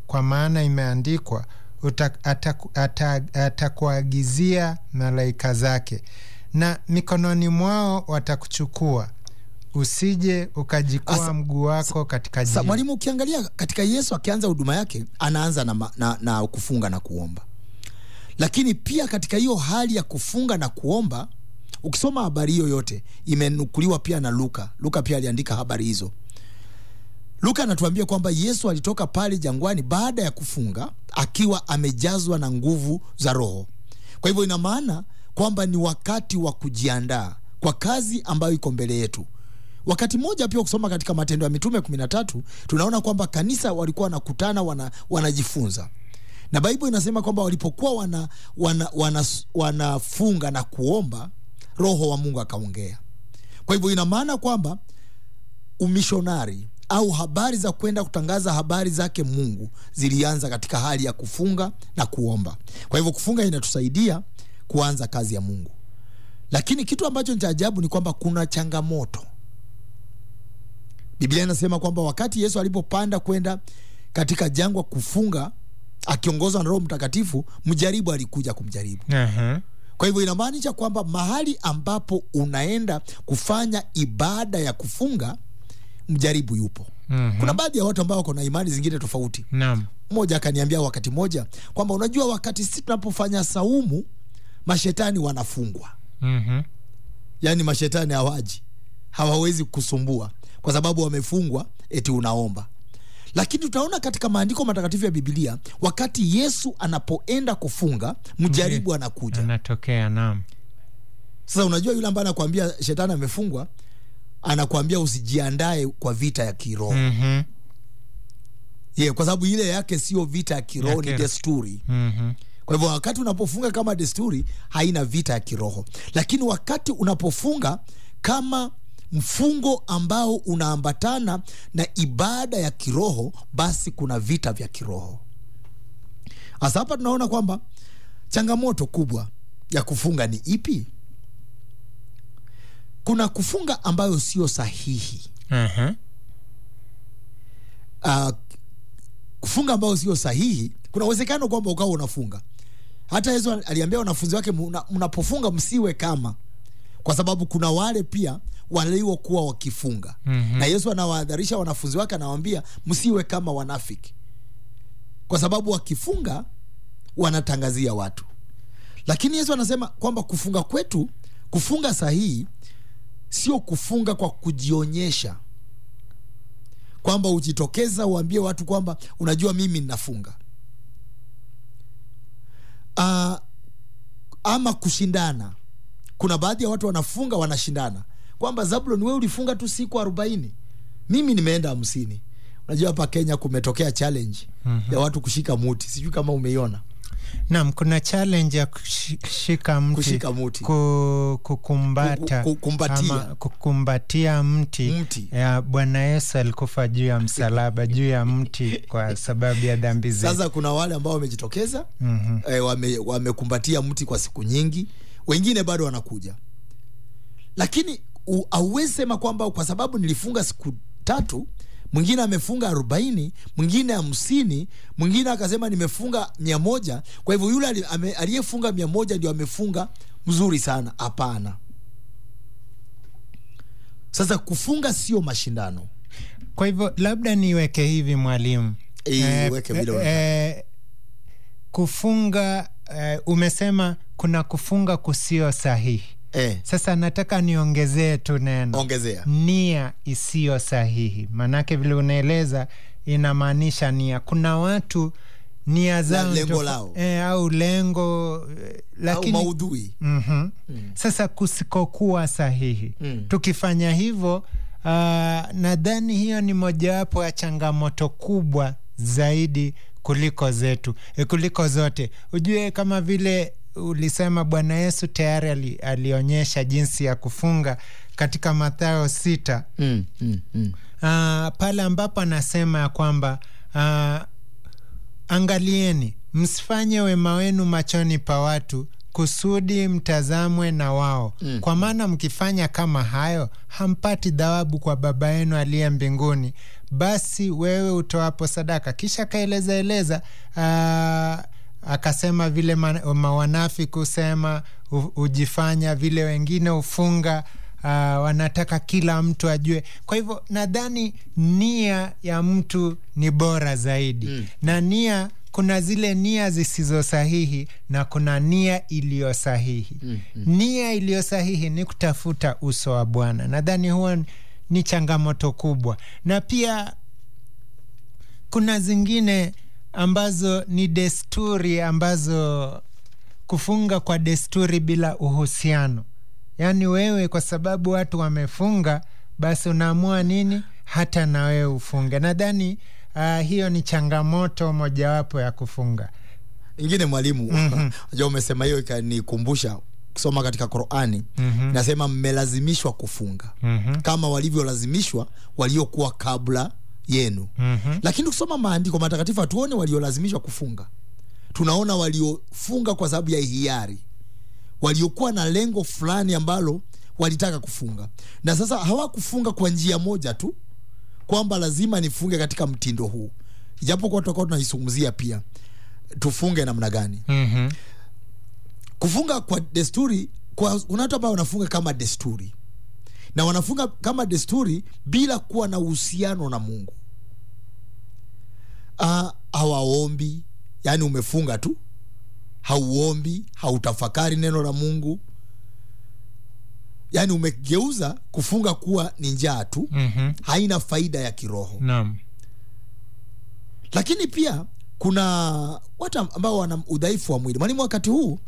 kwa maana imeandikwa uta- ataku- ata- atakuagizia malaika zake na mikononi mwao watakuchukua usije ukajikwaa Asa- mguu wako katika Sa, jiwe. mwalimu ukiangalia katika yesu akianza huduma yake anaanza na, ma- na, na kufunga na kuomba lakini pia katika hiyo hali ya kufunga na kuomba ukisoma habari hiyo yote imenukuliwa pia na luka luka pia aliandika habari hizo luka anatuambia kwamba yesu alitoka pale jangwani baada ya kufunga akiwa amejazwa na nguvu za roho kwa hivyo ina maana kwamba ni wakati wa kujiandaa kwa kazi ambayo iko mbele yetu wakati mmoja pia ukisoma katika matendo ya mitume 13 tunaona kwamba kanisa walikuwa wanakutana wana, wanajifunza na baibu inasema kwamba walipokuwa wana, wana, wana, wanafunga na kuomba roho wa mungu akaongea kwa hivyo ina maana kwamba umishonari au habari za kwenda kutangaza habari zake mungu zilianza katika hali ya kufunga na kuomba kwa hivyo kufunga inatusaidia kuanza kazi ya mungu lakini kitu ambacho ni cha ajabu ni kwamba kuna changamoto biblia inasema kwamba wakati yesu alipopanda kwenda katika jangwa kufunga akiongozwa na roho mtakatifu mjaribu alikuja kumjaribu Aha. kwa hivyo inamaanisha kwamba mahali ambapo unaenda kufanya ibada ya kufunga mjaribu yupo Mhm. kuna baadhi ya watu ambao wako na imani zingine tofauti Naam. mmoja akaniambia wakati mmoja kwamba unajua wakati sisi tunapofanya saumu mashetani wanafungwa Mhm. yaani mashetani hawaji hawawezi kusumbua kwa sababu wamefungwa eti unaomba lakini tutaona katika maandiko matakatifu ya bibilia wakati yesu anapoenda kufunga mjaribu anakuja anatokea naam sasa unajua yule ambaye anakuambia shetani amefungwa anakuambia usijiandae kwa vita ya kiroho Mhm. yeah, kwa sababu ile yake sio vita ya kiroho Ya ni kiroho. desturi Mhm. kwa hivyo wakati unapofunga kama desturi haina vita ya kiroho lakini wakati unapofunga kama mfungo ambao unaambatana na ibada ya kiroho basi kuna vita vya kiroho hasa hapa tunaona kwamba changamoto kubwa ya kufunga ni ipi kuna kufunga ambayo sio sahihi Aha. uh, kufunga ambayo sio sahihi kuna uwezekano kwamba ukawa unafunga hata yesu aliambia wanafunzi wake "Muna- mnapofunga msiwe kama kwa sababu kuna wale pia waliokuwa wakifunga mm-hmm. na yesu anawahadharisha wanafunzi wake anawaambia msiwe kama wanafiki kwa sababu wakifunga wanatangazia watu lakini yesu anasema kwamba kufunga kwetu kufunga sahihi sio kufunga kwa kujionyesha kwamba ujitokeza uambie watu kwamba unajua mimi ninafunga uh, ama kushindana kuna baadhi ya watu wanafunga wanashindana kwamba zablon we ulifunga tu siku arobaini mimi nimeenda hamsini unajua hapa kenya kumetokea challenge mm-hmm. ya watu kushika muti sijui kama umeiona naam kuna challenge ya kushika mti, Kushika muti. ku, kukumbata Ku- ku- kumbatia. ama kukumbatia mti, Mti. ya bwana yesu alikufa juu ya msalaba juu ya mti kwa sababu ya dhambi zetu sasa kuna wale ambao wamejitokeza Mhm. eh, wame- wamekumbatia mti kwa siku nyingi wengine bado wanakuja lakini u- hauwezi sema kwamba kwa sababu nilifunga siku tatu mwingine amefunga arobaini mwingine hamsini mwingine akasema nimefunga mia moja kwa hivyo yule ali- ame- aliyefunga mia moja ndio amefunga mzuri sana hapana sasa kufunga sio mashindano kwa hivyo labda niweke hivi mwalimu Eh, weke vile unataka. eh, kufunga eh, umesema kuna kufunga kusio sahihi eh, sasa nataka niongezee tu neno ongezea nia isiyo sahihi maanake vile unaeleza inamaanisha nia kuna watu nia zao lengo tofa- lao. eh, au lengo eh, au lakini maudhui mm-hmm. mm. sasa kusikokuwa sahihi Mm. tukifanya hivyo uh, nadhani hiyo ni mojawapo ya changamoto kubwa zaidi kuliko zetu e, kuliko zote ujue kama vile ulisema bwana yesu tayari ali, alionyesha jinsi ya kufunga katika mathayo sita mm, mm, mm. uh, pale ambapo anasema ya kwamba uh, angalieni msifanye wema wenu machoni pa watu kusudi mtazamwe na wao mm. kwa maana mkifanya kama hayo hampati thawabu kwa baba yenu aliye mbinguni basi wewe utoapo sadaka kisha akaeleza eleza aa, akasema vile ma- mawanafiki husema hu- hujifanya vile wengine hufunga uh, wanataka kila mtu ajue kwa hivyo nadhani nia ya mtu ni bora zaidi mm. na nia kuna zile nia zisizo sahihi na kuna nia iliyo sahihi mm, mm. nia iliyo sahihi ni kutafuta uso wa bwana nadhani huwa ni changamoto kubwa na pia kuna zingine ambazo ni desturi ambazo kufunga kwa desturi bila uhusiano yaani wewe kwa sababu watu wamefunga basi unaamua nini hata na wewe ufunge nadhani uh, hiyo ni changamoto mojawapo ya kufunga ingine mwalimu mm-hmm. ja umesema hiyo ikanikumbusha kusoma katika qurani mm-hmm. nasema mmelazimishwa kufunga mm-hmm. kama walivyolazimishwa waliokuwa kabla yenu mm-hmm. lakini kusoma maandiko matakatifu hatuone waliolazimishwa kufunga tunaona waliofunga kwa sababu ya hiari waliokuwa na lengo fulani ambalo walitaka kufunga na sasa hawakufunga kwa njia moja tu kwamba lazima nifunge katika mtindo huu ijapokuwa tutakuwa tunaizungumzia pia tufunge namna gani mm-hmm. kufunga kwa desturi kwa kuna watu ambao wanafunga kama desturi na wanafunga kama desturi bila kuwa na uhusiano na mungu uh, hawaombi yaani umefunga tu hauombi hautafakari neno la mungu yaani umegeuza kufunga kuwa ni njaa tu mm-hmm. haina faida ya kiroho naam lakini pia kuna watu ambao wana udhaifu wa mwili mwalimu wakati huu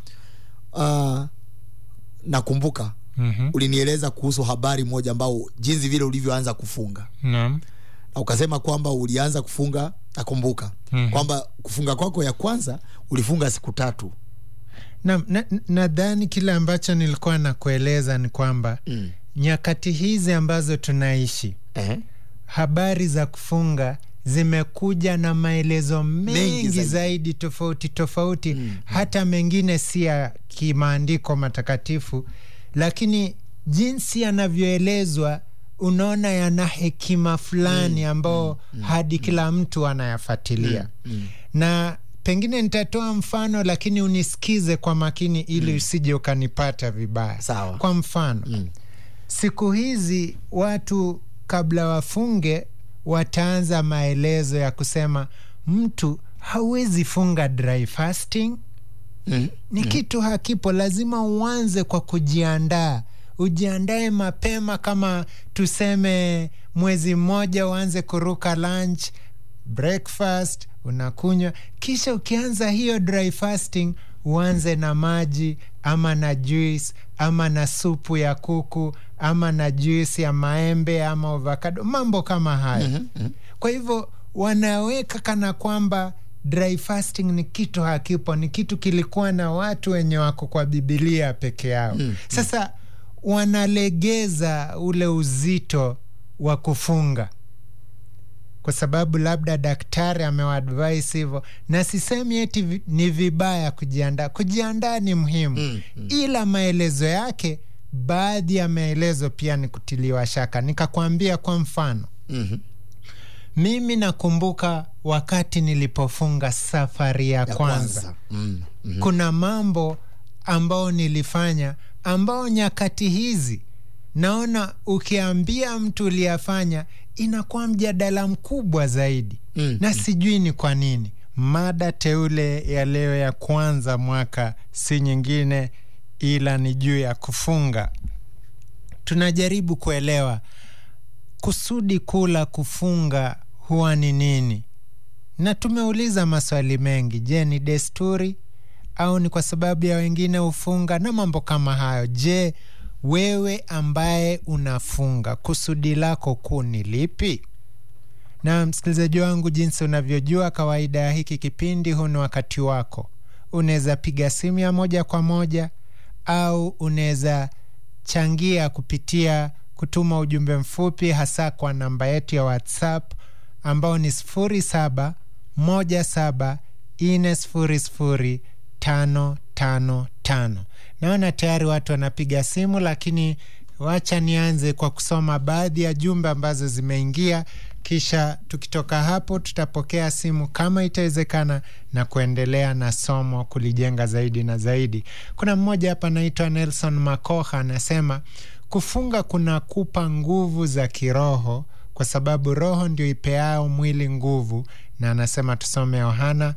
uh, nakumbuka mm-hmm. ulinieleza kuhusu habari moja ambao jinsi vile ulivyoanza kufunga naam na ukasema kwamba ulianza kufunga nakumbuka mm-hmm. kwamba kufunga kwako ya kwanza ulifunga siku tatu Naam, na- na- nadhani kile ambacho nilikuwa nakueleza ni kwamba mm. nyakati hizi ambazo tunaishi eh? habari za kufunga zimekuja na maelezo mengi, Mengi zaidi. zaidi. tofauti tofauti mm. hata mengine si ya kimaandiko matakatifu lakini jinsi yanavyoelezwa unaona yana hekima fulani ambao hadi kila mtu anayafuatilia na pengine nitatoa mfano lakini unisikize kwa makini ili usije ukanipata vibaya Sawa. kwa mfano Mm. siku hizi watu kabla wafunge wataanza maelezo ya kusema mtu hauwezi funga dry fasting Mm. ni kitu hakipo lazima uanze kwa kujiandaa ujiandae mapema kama tuseme mwezi mmoja uanze kuruka lunch breakfast unakunywa kisha ukianza hiyo dry fasting uanze na maji ama na juice ama na supu ya kuku ama na juice ya maembe ama avocado mambo kama hayo mm-hmm. kwa hivyo wanaweka kana kwamba dry fasting ni kitu hakipo ni kitu kilikuwa na watu wenye wako kwa bibilia peke yao mm, sasa wanalegeza ule uzito wa kufunga kwa sababu labda daktari amewaadvise hivyo na sisemi eti vi- ni vibaya kujiandaa kujiandaa ni muhimu mm, mm. ila maelezo yake baadhi ya maelezo pia ni kutiliwa shaka nikakwambia kwa mfano Mhm. mimi nakumbuka wakati nilipofunga safari ya, ya kwanza, kwanza mm. Mm. kuna mambo ambao nilifanya ambao nyakati hizi naona ukiambia mtu uliyafanya inakuwa mjadala mkubwa zaidi Mm, na sijui ni kwa nini mada teule ya leo ya kwanza mwaka si nyingine ila ni juu ya kufunga tunajaribu kuelewa kusudi kuu la kufunga huwa ni nini na tumeuliza maswali mengi je ni desturi au ni kwa sababu ya wengine hufunga na mambo kama hayo je wewe ambaye unafunga kusudi lako kuu ni lipi na msikilizaji wangu jinsi unavyojua kawaida ya hiki kipindi huu ni wakati wako unaweza piga simu ya moja kwa moja au unaweza changia kupitia kutuma ujumbe mfupi hasa kwa namba yetu ya whatsapp ambao ni 07 17 4 0 555 tano. Naona tayari watu wanapiga simu, lakini wacha nianze kwa kusoma baadhi ya jumbe ambazo zimeingia, kisha tukitoka hapo tutapokea simu kama itawezekana na kuendelea na somo kulijenga zaidi na zaidi. Kuna mmoja hapa anaitwa Nelson Makoha anasema kufunga kunakupa nguvu za kiroho kwa sababu roho ndio ipeao mwili nguvu, na anasema tusome Yohana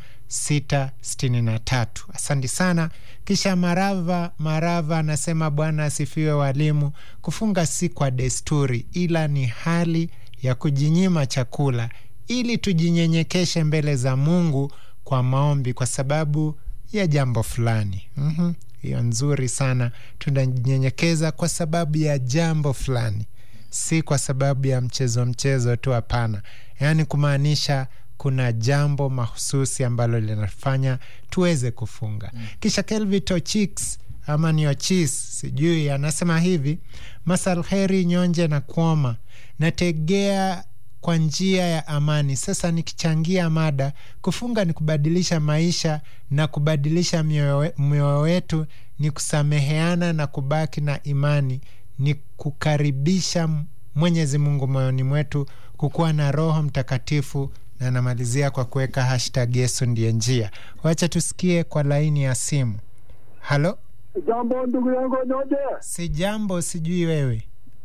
6:63. Asante sana. Kisha Marava Marava anasema Bwana asifiwe walimu, kufunga si kwa desturi, ila ni hali ya kujinyima chakula ili tujinyenyekeshe mbele za Mungu kwa maombi kwa sababu ya jambo fulani. Mhm. Hiyo nzuri sana, tunanyenyekeza kwa sababu ya jambo fulani, si kwa sababu ya mchezo mchezo tu. Hapana, yaani kumaanisha kuna jambo mahususi ambalo linafanya tuweze kufunga. Kisha Kelvito Chicks ama ni Ochis sijui, anasema hivi: masalheri nyonje na kuoma nategea kwa njia ya amani. Sasa nikichangia mada, kufunga ni kubadilisha maisha na kubadilisha mioyo wetu, ni kusameheana na kubaki na imani, ni kukaribisha Mwenyezi Mungu moyoni mwetu, kukuwa na Roho Mtakatifu na namalizia kwa kuweka hashtag Yesu ndiye njia. Wacha tusikie kwa laini ya simu. Halo, Jambo ndugu yangu Nyonje. si jambo, sijui wewe.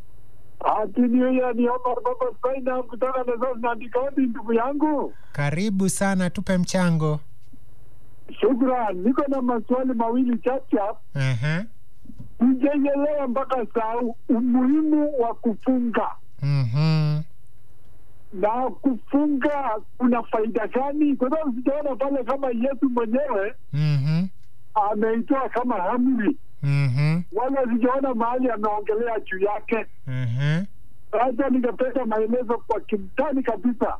Happy New Year ni Omar Baba Spaina kutoka Lessos na Ndikaudi ndugu yangu. Karibu sana, tupe mchango. Shukran. Niko na maswali mawili chapchap. Aha. Sijaelewa mpaka saa umuhimu wa kufunga Mhm. na kufunga kuna faida gani? Kwa sababu sijaona pale kama Yesu mwenyewe Mhm. ameitoa kama amri, Mhm. wala sijaona mahali ameongelea juu yake. Mhm. Sasa ningependa maelezo kwa kimtani kabisa.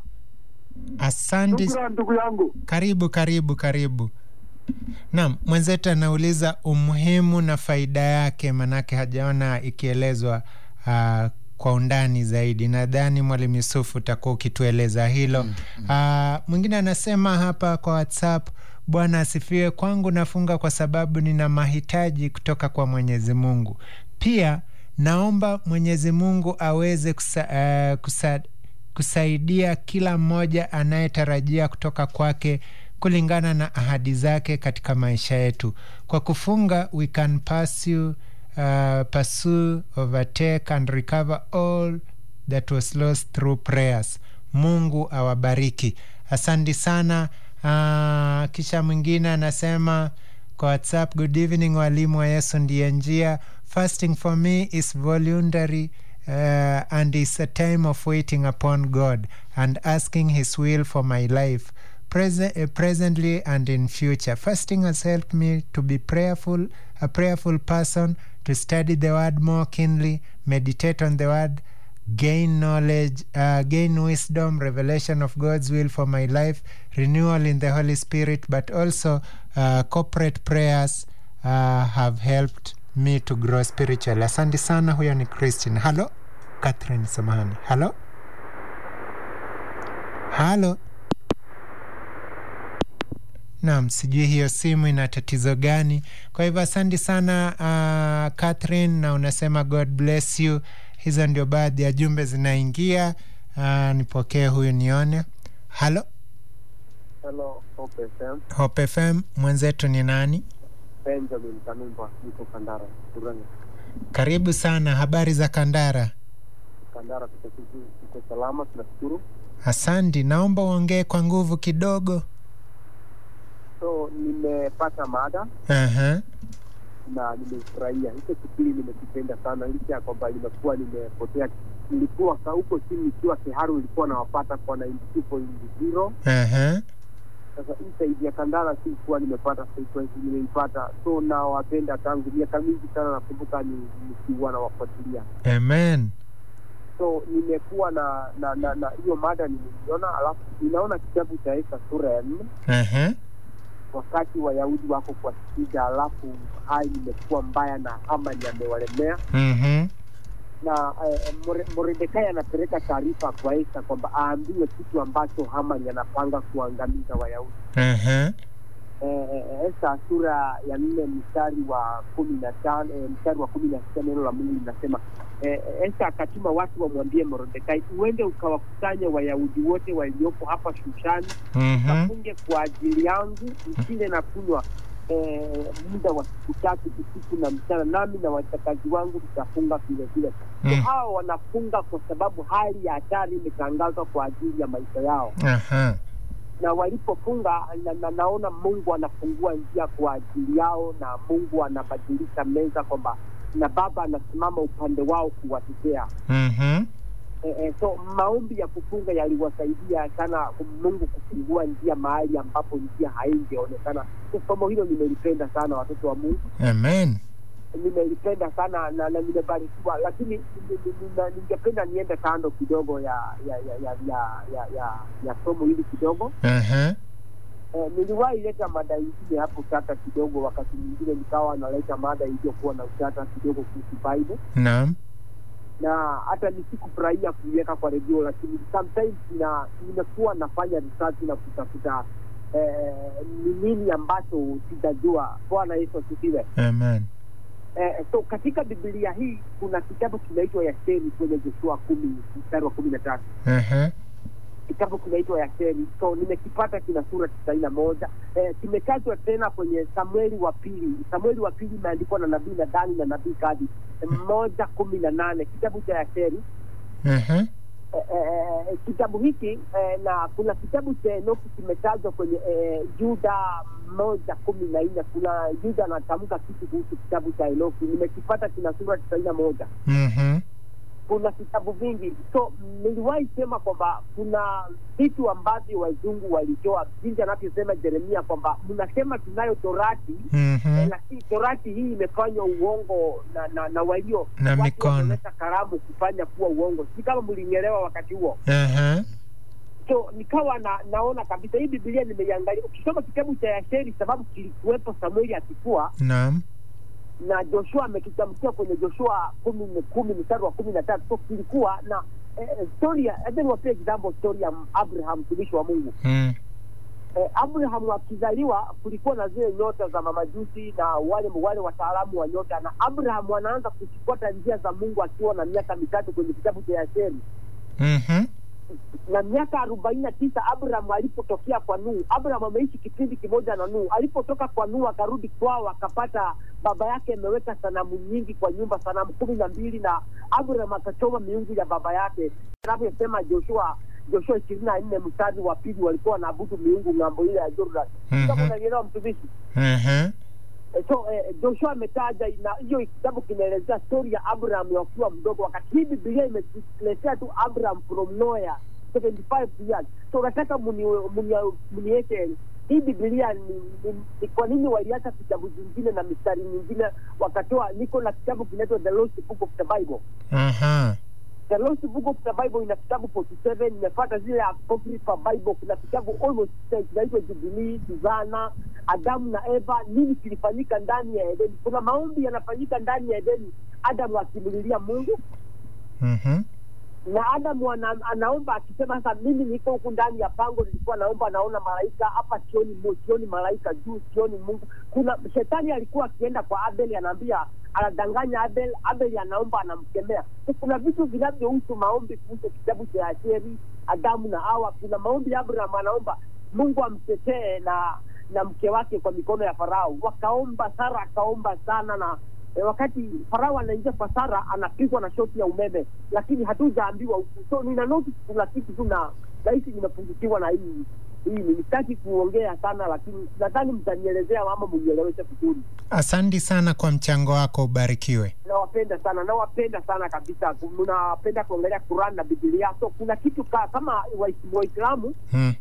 Asante. Shukran ndugu yangu. Karibu, karibu, karibu. Naam, mwenzetu anauliza umuhimu na faida yake, manake hajaona ikielezwa uh, kwa undani zaidi. Nadhani Mwalimu Yusufu utakuwa ukitueleza hilo. Uh, mwingine anasema hapa kwa WhatsApp, Bwana asifiwe. Kwangu nafunga kwa sababu nina mahitaji kutoka kwa Mwenyezi Mungu. Pia naomba Mwenyezi Mungu aweze kusa, uh, kusa, kusaidia kila mmoja anayetarajia kutoka kwake kulingana na ahadi zake katika maisha yetu. Kwa kufunga we can pursue, uh, pursue, overtake and recover all that was lost through prayers. Mungu awabariki. Asante sana. Uh, kisha mwingine anasema kwa WhatsApp, good evening walimu wa Yesu ndiye njia. Fasting for me is voluntary uh, and is a time of waiting upon God and asking his will for my life present, uh, presently and in future. Fasting has helped me to be prayerful, a prayerful person, to study the word more keenly, meditate on the word, gain knowledge, uh, gain wisdom, revelation of God's will for my life, renewal in the Holy Spirit, but also uh, corporate prayers uh, have helped me to grow spiritually. Asante sana. Huyo ni Christine. Halo, Catherine, samahani. Halo, halo. Naam, sijui hiyo simu ina tatizo gani. Kwa hivyo asante sana uh, Catherine, na unasema God bless you. Hizo ndio baadhi ya jumbe zinaingia. Uh, nipokee huyu nione. Halo, Hello, Hope FM. Hope FM, mwenzetu ni nani? Benjamin Kanumba, niko Kandara, Kuranga. Karibu sana. Habari za Kandara? Kandara tuko vizuri, tuko salama, tunashukuru. Asante, naomba uongee kwa nguvu kidogo. So nimepata mada Aha. na nimefurahia hicho kipindi, nimekipenda sana, licha ya kwamba limekuwa nimepotea. Nilikuwa ka- huko chini nikiwa Keharu, nilikuwa nawapata kwa 92.0 Aha. sasa hii saidi ya Kandara sikuwa nimepata frequency, nimeipata so nawapenda tangu miaka mingi sana, nakumbuka ni nikiwa nawafuatilia Amen. so nimekuwa na na na na hiyo mada nimeiona, alafu ninaona kitabu cha Esta sura ya nne Aha. wakati Wayahudi wako kwa shida, alafu hali imekuwa mbaya na Hamani amewalemea Mhm. na eh, More- Mordekai anapeleka taarifa kwa Esta kwamba aambiwe kitu ambacho Hamani anapanga kuangamiza Wayahudi. Aha. Eh, eh, Esta sura ya nne mstari wa kumi na tano eh, mstari wa kumi na sita neno la Mungu linasema eh, Esta akatuma watu wamwambie Mordekai, uende ukawakusanya Wayahudi wote waliopo hapa Shushani Mhm. kafunge kwa ajili yangu msile na kunywa eh, muda wa siku tatu usiku na mchana, nami na watakazi wangu tutafunga vile vile. So Mm. hawa wanafunga kwa sababu hali ya hatari imetangazwa kwa ajili ya maisha yao, Aha. na walipofunga na, na, naona Mungu anafungua njia kwa ajili yao, na Mungu anabadilisha meza kwamba na Baba anasimama upande wao kuwatetea. Mhm. Eh, eh, so maombi ya kufunga yaliwasaidia sana Mungu kufungua njia mahali ambapo njia haingeonekana. So somo hilo nimelipenda sana, watoto wa Mungu, Amen. nimelipenda sana na, na nimebarikiwa, lakini ni- ni- nina- ningependa niende kando kidogo ya ya ya ya ya, ya, ya, ya somo hili kidogo. Aha. Eh, niliwahi leta mada ingine hapo tata kidogo, wakati mwingine nikawa naleta mada iliyokuwa na utata kidogo kuhusu Bible Naam. na hata nisikufurahia kuiweka kwa redio, lakini sometimes ina nimekuwa nafanya research na kutafuta eh, ni nini ambacho sijajua. Bwana Yesu asifiwe. Amen. Eh, so katika Biblia hii kuna kitabu kinaitwa Yasheri kwenye Joshua kumi mstari wa kumi na tatu Aha. kitabu kinaitwa Yasheri. So nimekipata, kina sura tisaini na moja eh, kimetajwa tena kwenye Samueli wa pili. Samueli wa pili imeandikwa na nabii Nadani na nabii Gadi eh, moja kumi na nane kitabu cha Yasheri Aha. eh, eh, kitabu hiki eh, na kuna kitabu cha Enoki kimetajwa kwenye eh, Juda moja kumi na nne. Kuna Juda anatamka kitu kuhusu kitabu cha Enoki, nimekipata kina sura tisaini na moja Mhm. kuna vitabu vingi. So niliwahi sema kwamba kuna vitu ambavyo wazungu walitoa, jinsi anavyosema Jeremia kwamba mnasema tunayo torati eh, Mhm. lakini torati hii imefanywa uongo na na, na walio Na watu mikono. wameleta karamu kufanya kuwa uongo. Si kama mlinielewa wakati huo. Aha. So nikawa na, naona kabisa hii Biblia nimeiangalia. Ukisoma kitabu cha Yasheri, sababu kilikuwepo Samueli akikua Naam. na Joshua amekitamkia kwenye Joshua kumi kumi mstari wa kumi na tatu so kilikuwa na eh, story ya acha niwapie example story ya Abraham mtumishi wa Mungu. Mm. Eh, Abraham akizaliwa kulikuwa na zile nyota za mamajusi na wale wale wataalamu wa nyota, na Abraham anaanza kuzifuata njia za Mungu akiwa na miaka mitatu kwenye kitabu cha Yasheri Mhm. na miaka arobaini na tisa Abraham alipotokea kwa Nuhu. Abraham ameishi kipindi kimoja na Nuhu. Alipotoka kwa Nuhu akarudi kwao, akapata baba yake ameweka sanamu nyingi kwa nyumba, sanamu kumi na mbili, na Abraham akachoma miungu ya baba yake, anavyosema Joshua Joshua ishirini na nne mstari wa pili, walikuwa wanaabudu miungu ng'ambo ile ya Jordan. Mhm. Kama unanielewa mtumishi? Aha. Eh, so eh, Joshua ametaja na hiyo kitabu kinaelezea stori ya Abraham wakiwa mdogo, wakati hii Biblia imetuletea tu Abraham from nowhere 75 years. So nataka muni- muni- muniweke hii Biblia ni, ni, ni kwa nini waliacha vitabu vingine na mistari mingine wakatoa. Niko na kitabu kinaitwa The Lost Book of the Bible. Aha. The Lost Book of the Bible ina vitabu 47 imefuata zile Apocrypha Bible. Kuna kitabu almost six zinaitwa Jubilee, Suzana, Adamu na Eva, nini kilifanyika ndani ya Edeni. Kuna maombi yanafanyika ndani ya Edeni, Adamu akimlilia Mungu Mhm. na Adamu ana, anaomba akisema, sasa mimi niko huku ndani ya pango, nilikuwa naomba, naona malaika hapa, sioni Mungu, sioni malaika juu, sioni Mungu. Kuna shetani alikuwa akienda kwa Abel, anaambia anadanganya Abel, Abel anaomba, anamkemea. So, kuna vitu vinavyohusu maombi kuhusu kitabu cha Asheri, Adamu na Hawa. Kuna maombi ya Abraham, anaomba Mungu amtetee na na mke wake kwa mikono ya Farao. Wakaomba, Sara akaomba sana na E, wakati Farao anaingia kwa Sara anapigwa na shoti ya umeme, lakini hatujaambiwa huku. So nina notice kuna kitu tu na rahisi nimepungukiwa na hii hii. Nitaki kuongea sana, lakini nadhani mtanielezea mama, mnieleweshe vizuri. Asante sana kwa mchango wako, ubarikiwe. Nawapenda sana, nawapenda sana kabisa. Mnapenda kuongelea Quran na Biblia, so kuna kitu ka, kama Wais- Waislamu Mm.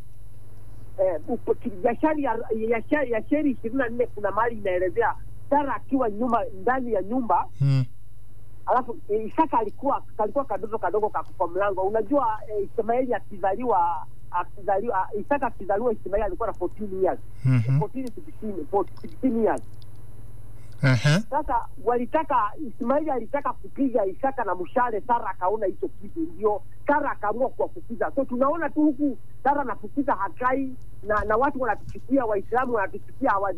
eh, upo- ki- Yashari ya- Yasha- Yasheri ishirini na nne kuna mahali inaelezea Sara akiwa nyuma ndani ya nyumba Mm. alafu e, Isaka alikuwa kalikuwa kadogo kadogo kakufa mlango. Unajua e, Ishmaeli akizaliwa akizaliwa Isaka akizaliwa Ishmaeli alikuwa na 14 years Mhm. 14 16 16 years. Aha. Sasa walitaka Ismaeli alitaka kupiga Isaka na mshale, Sara akaona hicho kitu, ndio Sara akaamua kuwafukiza. So tunaona tu huku Sara anafukiza hakai na na watu wanatuchukia, Waislamu wanatuchukia, hawajui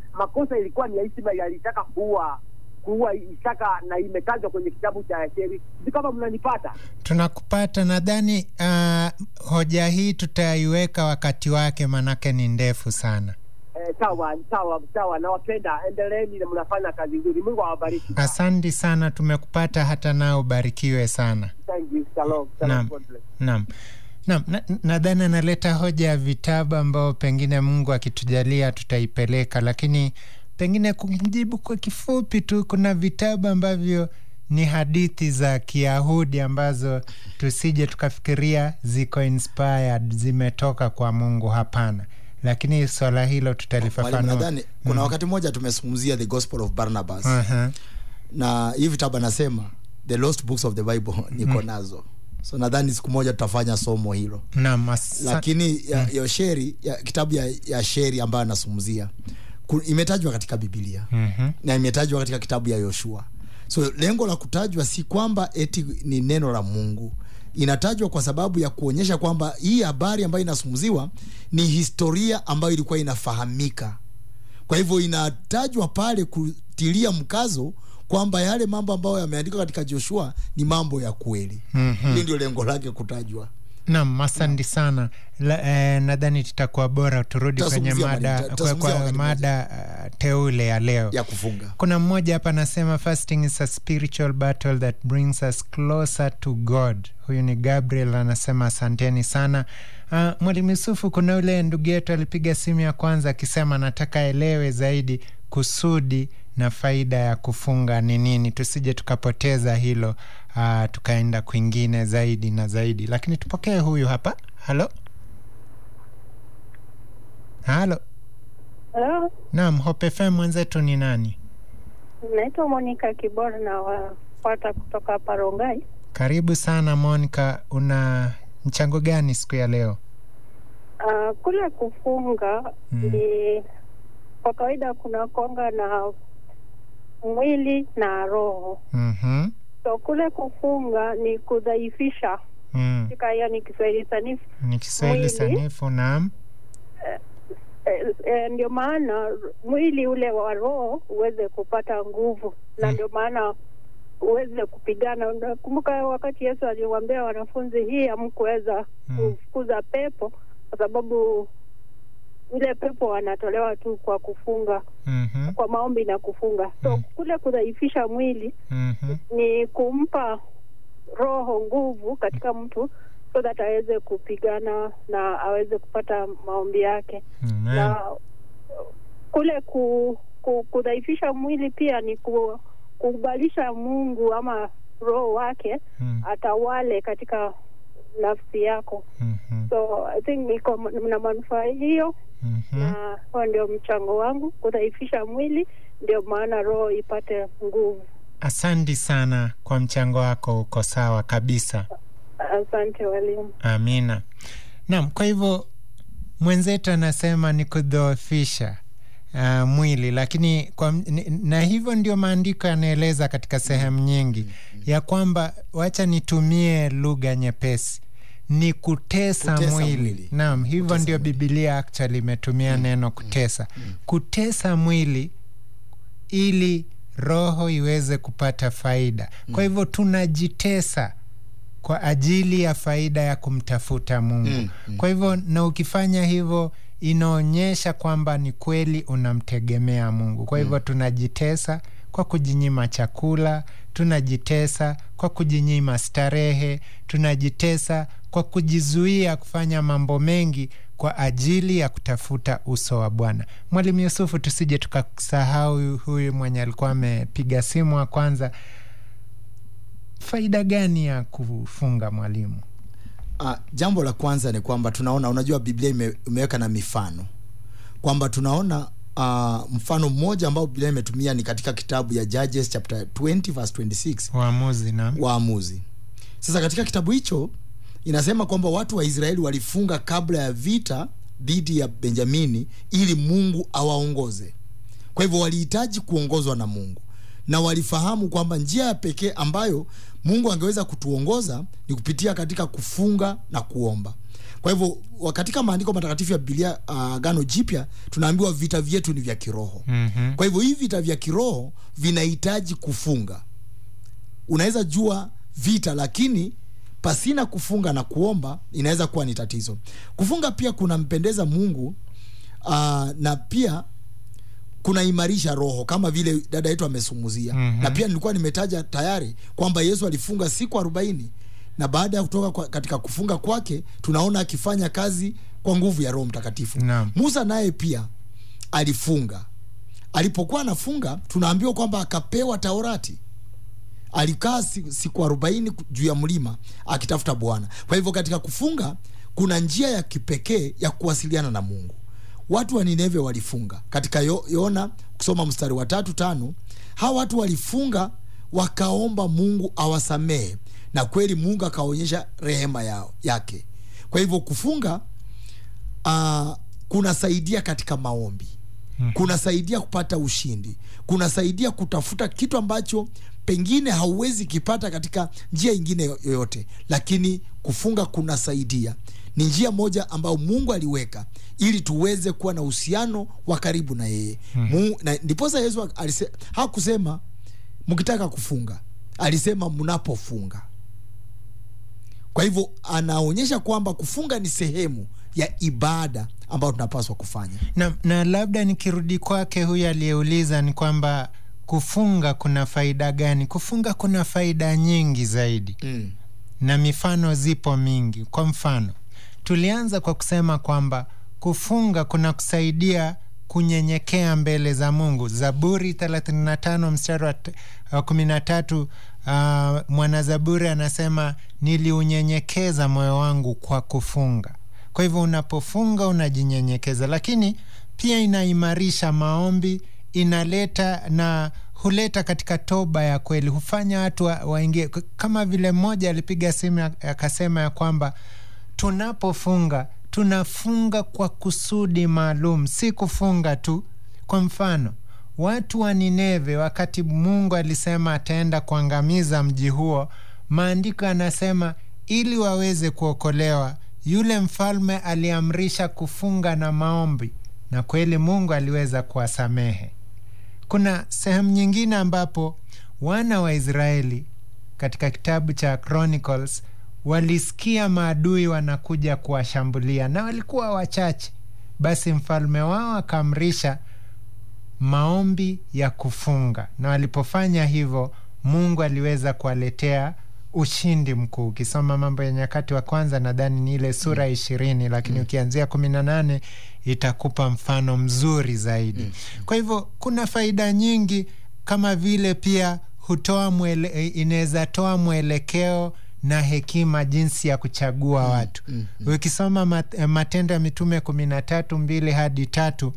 makosa ilikuwa ni ya Ismaili, alitaka kuua kuua Isaka na imetajwa kwenye kitabu cha Yasheri. Sijui kama mnanipata. tunakupata nadhani uh, hoja hii tutaiweka wakati wake manake ni ndefu sana Eh, sawa sawa sawa, nawapenda, endeleeni na mnafanya kazi nzuri. Mungu awabariki. asante sana tumekupata hata nao ubarikiwe sana Thank you. Shalom. Shalom. Naam. God bless. naam naam na- nadhani analeta hoja ya vitabu ambao pengine mungu akitujalia tutaipeleka lakini pengine kumjibu kwa kifupi tu kuna vitabu ambavyo ni hadithi za kiyahudi ambazo tusije tukafikiria ziko inspired zimetoka kwa mungu hapana lakini swala hilo Mwalimu, tutalifafanua nadhani kuna wakati mmoja tumezungumzia the gospel of barnabas Aha. na hii vitabu anasema the lost books of the bible niko nazo so nadhani siku moja tutafanya somo hilo naam asa- lakini ya, ya sheri ya, kitabu ya, ya sheri ambayo anazungumzia ku- imetajwa katika bibilia Mhm. na imetajwa katika kitabu ya yoshua so lengo la kutajwa si kwamba eti ni neno la mungu inatajwa kwa sababu ya kuonyesha kwamba hii habari ambayo inazungumziwa ni historia ambayo ilikuwa inafahamika kwa hivyo inatajwa pale kutilia mkazo kwamba yale mambo ambayo yameandikwa katika joshua ni mambo ya kweli Mhm. hili ndio lengo lake kutajwa Naam, asante sana. La, eh, nadhani tutakuwa bora turudi kwenye Tutazungumzia mada, mada- kwa, tutazungumzia kwa wakati mada uh, teule ya leo ya kufunga kuna mmoja hapa anasema fasting is a spiritual battle that brings us closer to god huyu ni gabriel anasema asanteni sana uh, mwalimu yusufu kuna ule ndugu yetu alipiga simu ya kwanza akisema anataka elewe zaidi kusudi na faida ya kufunga ni nini tusije tukapoteza hilo uh, tukaenda kwingine zaidi na zaidi lakini tupokee huyu hapa halo halo Hello, naam Hope FM mwenzetu ni nani naitwa Monica Kibora na wafuata kutoka hapa Rongai. Karibu sana Monica, una mchango gani siku ya leo? Uh, kule kufunga Mm. ni kwa kawaida kuna konga na mwili na roho. Mhm. So kule kufunga ni kudhaifisha Mm. katika yani Kiswahili sanifu Ni Kiswahili Mwili. sanifu naam. eh, eh, ndio maana mwili ule wa roho uweze kupata nguvu na Mm. ndio maana uweze kupigana. Nakumbuka wakati Yesu aliwaambia wanafunzi, hii hamkuweza Mm. kufukuza pepo kwa sababu ile pepo wanatolewa tu kwa kufunga, Mhm. kwa maombi na kufunga. So Mm. kule kudhaifisha mwili Mhm. ni kumpa roho nguvu katika mtu so that aweze kupigana na aweze kupata maombi yake Amen. na kule ku, ku, kudhaifisha mwili pia ni ku, kukubalisha Mungu ama roho wake Mm. atawale katika nafsi yako. Mhm. So I think iko na manufaa hiyo, Mhm. na huo ndio mchango wangu, kudhaifisha mwili, ndio maana roho ipate nguvu. Asanti sana kwa mchango wako, uko sawa kabisa. Asante walimu. Amina. Naam, kwa hivyo mwenzetu anasema ni kudhoofisha uh, mwili, lakini kwa, ni- na hivyo ndio maandiko yanaeleza katika sehemu nyingi ya kwamba, wacha nitumie lugha nyepesi ni kutesa, Kutesa mwili. mwili. Naam, hivyo Kutesa ndio mwili. Biblia actually imetumia neno kutesa, kutesa mwili ili roho iweze kupata faida. Kwa hivyo tunajitesa kwa ajili ya faida ya kumtafuta Mungu. Mm, mm. Kwa hivyo na ukifanya hivyo inaonyesha kwamba ni kweli unamtegemea Mungu. Kwa hivyo tunajitesa kwa kujinyima chakula, tunajitesa kwa kujinyima starehe, tunajitesa kwa kujizuia kufanya mambo mengi kwa ajili ya kutafuta uso wa Bwana. Mwalimu Yusufu, tusije tukasahau huyu mwenye alikuwa amepiga simu wa kwanza. Faida gani ya kufunga mwalimu? Uh, jambo la kwanza ni kwamba tunaona, unajua Biblia ime, imeweka na mifano kwamba tunaona uh, mfano mmoja ambao Biblia imetumia ni katika kitabu ya Judges chapter 20 verse 26 Waamuzi na Waamuzi. Sasa katika kitabu hicho inasema kwamba watu wa Israeli walifunga kabla ya vita dhidi ya Benjamini ili Mungu awaongoze. Kwa hivyo walihitaji kuongozwa na Mungu, na walifahamu kwamba njia ya pekee ambayo mungu angeweza kutuongoza ni kupitia katika kufunga na kuomba kwa hivyo wa- katika maandiko matakatifu ya bibilia agano uh, jipya tunaambiwa vita vyetu ni vya kiroho Mhm. kwa hivyo hivi vita vya kiroho vinahitaji kufunga unaweza jua vita lakini pasina kufunga na kuomba inaweza kuwa ni tatizo kufunga pia kunampendeza mungu uh, na pia kunaimarisha roho kama vile dada yetu amesumuzia Mhm. na pia nilikuwa nimetaja tayari kwamba yesu alifunga siku arobaini na baada ya kutoka kwa, katika kufunga kwake tunaona akifanya kazi kwa nguvu ya roho mtakatifu Naam. musa naye pia alifunga alipokuwa anafunga tunaambiwa kwamba akapewa taurati alikaa si- siku arobaini ku- juu ya mlima akitafuta bwana kwa hivyo katika kufunga kuna njia ya kipekee ya kuwasiliana na mungu watu wa nineve walifunga katika Yo- yona kusoma mstari wa tatu tano hawa watu walifunga wakaomba mungu awasamehe na kweli mungu akaonyesha rehema yao, yake kwa hivyo kufunga uh, kunasaidia katika maombi kunasaidia kupata ushindi kunasaidia kutafuta kitu ambacho pengine hauwezi kipata katika njia ingine yoyote lakini kufunga kunasaidia ni njia moja ambayo mungu aliweka ili tuweze kuwa na uhusiano wa karibu na yeye mm. na ndiposa yesu alise, hakusema mkitaka kufunga alisema mnapofunga kwa hivyo anaonyesha kwamba kufunga ni sehemu ya ibada ambayo tunapaswa kufanya na, na labda nikirudi kwake huyu aliyeuliza ni kwamba kufunga kuna faida gani kufunga kuna faida nyingi zaidi mm. na mifano zipo mingi kwa mfano tulianza kwa kusema kwamba kufunga kuna kusaidia kunyenyekea mbele za mungu zaburi 35 mstari wa t- wa 13 uh, mwanazaburi anasema niliunyenyekeza moyo wangu kwa kufunga kwa hivyo unapofunga unajinyenyekeza lakini pia inaimarisha maombi inaleta na huleta katika toba ya kweli hufanya watu wa- waingie wa kama vile mmoja alipiga simu ak- akasema ya kwamba tunapofunga tunafunga kwa kusudi maalum si kufunga tu kwa mfano watu wa nineve wakati mungu alisema ataenda kuangamiza mji huo maandiko yanasema ili waweze kuokolewa yule mfalme aliamrisha kufunga na maombi na kweli mungu aliweza kuwasamehe kuna sehemu nyingine ambapo wana wa israeli katika kitabu cha chronicles walisikia maadui wanakuja kuwashambulia na walikuwa wachache basi mfalme wao akaamrisha maombi ya kufunga na walipofanya hivyo mungu aliweza kuwaletea ushindi mkuu ukisoma mambo ya nyakati wa kwanza nadhani ni ile sura ishirini lakini mm. ukianzia kumi na nane itakupa mfano mzuri zaidi mm. kwa hivyo kuna faida nyingi kama vile pia hutoa mwele, inaweza toa mwelekeo na hekima jinsi ya kuchagua mm, watu mm, mm. ukisoma mat, matendo ya mitume kumi na tatu mbili hadi tatu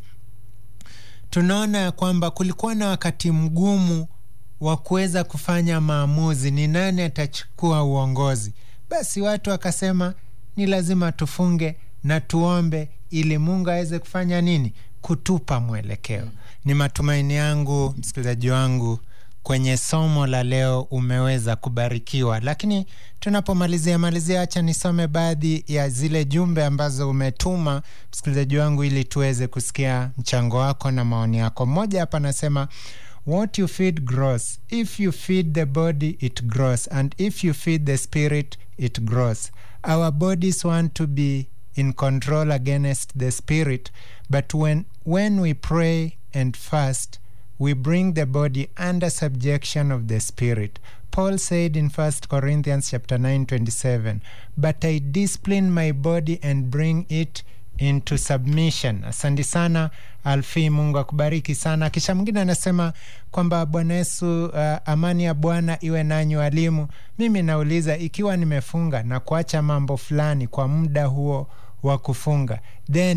tunaona ya kwamba kulikuwa na wakati mgumu wa kuweza kufanya maamuzi ni nani atachukua uongozi basi watu wakasema ni lazima tufunge na tuombe ili mungu aweze kufanya nini kutupa mwelekeo mm. ni matumaini yangu msikilizaji wangu kwenye somo la leo umeweza kubarikiwa lakini tunapomalizia malizia hacha nisome baadhi ya zile jumbe ambazo umetuma msikilizaji wangu ili tuweze kusikia mchango wako na maoni yako mmoja hapa anasema what you feed grows if you feed the body it grows and if you feed the spirit it grows our bodies want to be in control against the spirit but when, when we pray and fast we bring the body under subjection of the spirit paul said in 1 corinthians chapter 9 27 but i discipline my body and bring it into submission asante sana alfi mungu akubariki sana kisha mwingine anasema kwamba bwana yesu uh, amani ya bwana iwe nanyi walimu mimi nauliza ikiwa nimefunga na kuacha mambo fulani kwa muda huo wa kufunga then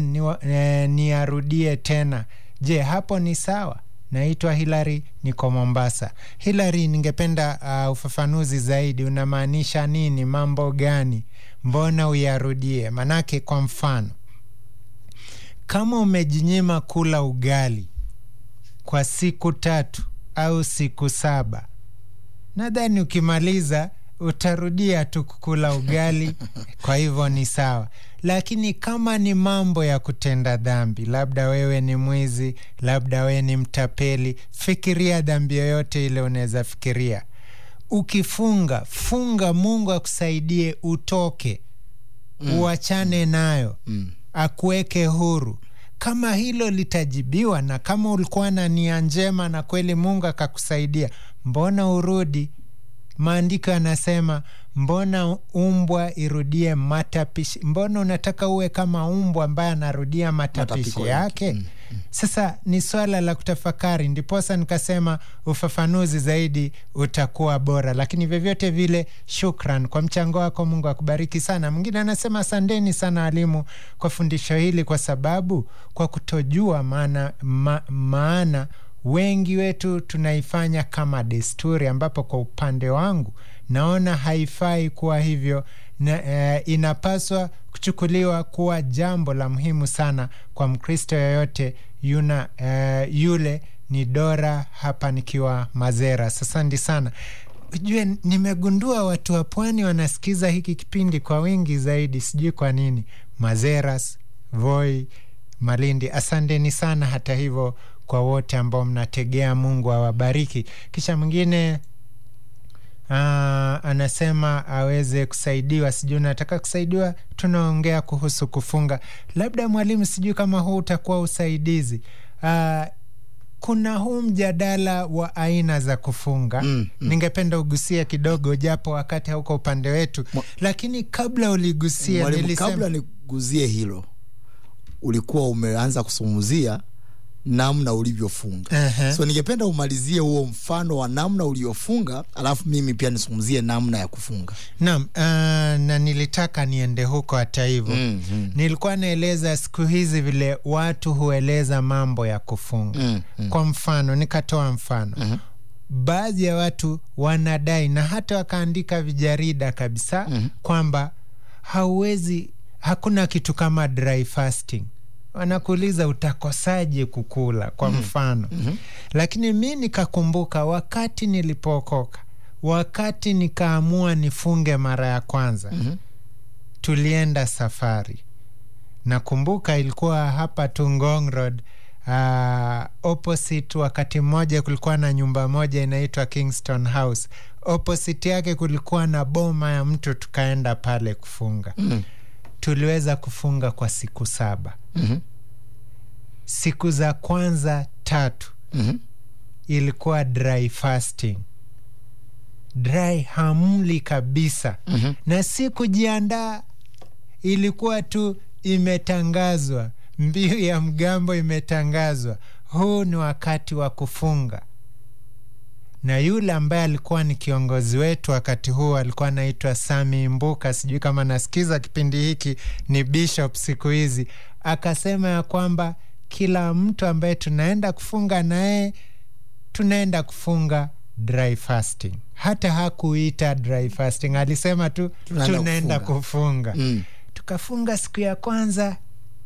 niarudie ni tena je hapo ni sawa naitwa hilary niko mombasa hilary ningependa uh, ufafanuzi zaidi unamaanisha nini mambo gani mbona uyarudie manake kwa mfano kama umejinyima kula ugali kwa siku tatu au siku saba nadhani ukimaliza utarudia tu kukula ugali kwa hivyo ni sawa lakini kama ni mambo ya kutenda dhambi labda wewe ni mwizi labda wewe ni mtapeli fikiria dhambi yoyote ile unaweza fikiria ukifunga funga mungu akusaidie utoke mm. uachane nayo mm. akuweke huru kama hilo litajibiwa na kama ulikuwa na nia njema na kweli mungu akakusaidia mbona urudi maandiko yanasema mbona umbwa irudie matapishi mbona unataka uwe kama umbwa ambaye anarudia matapishi Matapiko yake yake. mm. sasa ni swala la kutafakari ndiposa nikasema ufafanuzi zaidi utakuwa bora lakini vyovyote vile shukran kwa mchango wako mungu akubariki sana mwingine anasema asanteni sana walimu kwa fundisho hili kwa sababu kwa kutojua maana, ma, maana wengi wetu tunaifanya kama desturi ambapo kwa upande wangu naona haifai kuwa hivyo na, eh, inapaswa kuchukuliwa kuwa jambo la muhimu sana kwa mkristo yoyote yuna eh, yule ni dora hapa nikiwa mazera sasandi sana ujue nimegundua watu wa pwani wanasikiza hiki kipindi kwa wingi zaidi sijui kwa nini mazeras voi malindi asanteni sana hata hivyo kwa wote ambao mnategea mungu awabariki kisha mwingine Aa, anasema aweze kusaidiwa sijui unataka kusaidiwa tunaongea kuhusu kufunga labda mwalimu sijui kama huu utakuwa usaidizi Aa, kuna huu mjadala wa aina za kufunga mm, mm. ningependa ugusie kidogo japo wakati hauko upande wetu Mwa- lakini kabla uligusia Mwalimu, nilisema kabla niguzie hilo ulikuwa umeanza kusumuzia namna ulivyofunga Ehe. so ningependa umalizie huo mfano wa namna uliofunga alafu mimi pia nisungumzie namna ya kufunga Naam, uh, na nilitaka niende huko hata hivyo Mm, mm. nilikuwa naeleza siku hizi vile watu hueleza mambo ya kufunga Mm, mm. kwa mfano nikatoa mfano Mhm. baadhi ya watu wanadai na hata wakaandika vijarida kabisa Mhm. kwamba hauwezi hakuna kitu kama dry fasting wanakuuliza utakosaje kukula kwa mfano mm-hmm. lakini mi nikakumbuka wakati nilipookoka wakati nikaamua nifunge mara ya kwanza mm-hmm. tulienda safari nakumbuka ilikuwa hapa tu Ngong Road uh, opposite wakati mmoja kulikuwa na nyumba moja inaitwa Kingston House opposite yake kulikuwa na boma ya mtu tukaenda pale kufunga mm. tuliweza kufunga kwa siku saba Mhm. siku za kwanza tatu Mhm. ilikuwa dry fasting dry hamli kabisa Mhm. na si kujiandaa ilikuwa tu imetangazwa mbiu ya mgambo imetangazwa huu ni wakati wa kufunga na yule ambaye alikuwa ni kiongozi wetu wakati huu alikuwa anaitwa sami mbuka sijui kama nasikiza kipindi hiki ni bishop siku hizi akasema ya kwamba kila mtu ambaye tunaenda kufunga naye tunaenda kufunga dry fasting hata hakuita dry fasting alisema tu Tunaenda tunaenda kufunga. kufunga Mm. tukafunga siku ya kwanza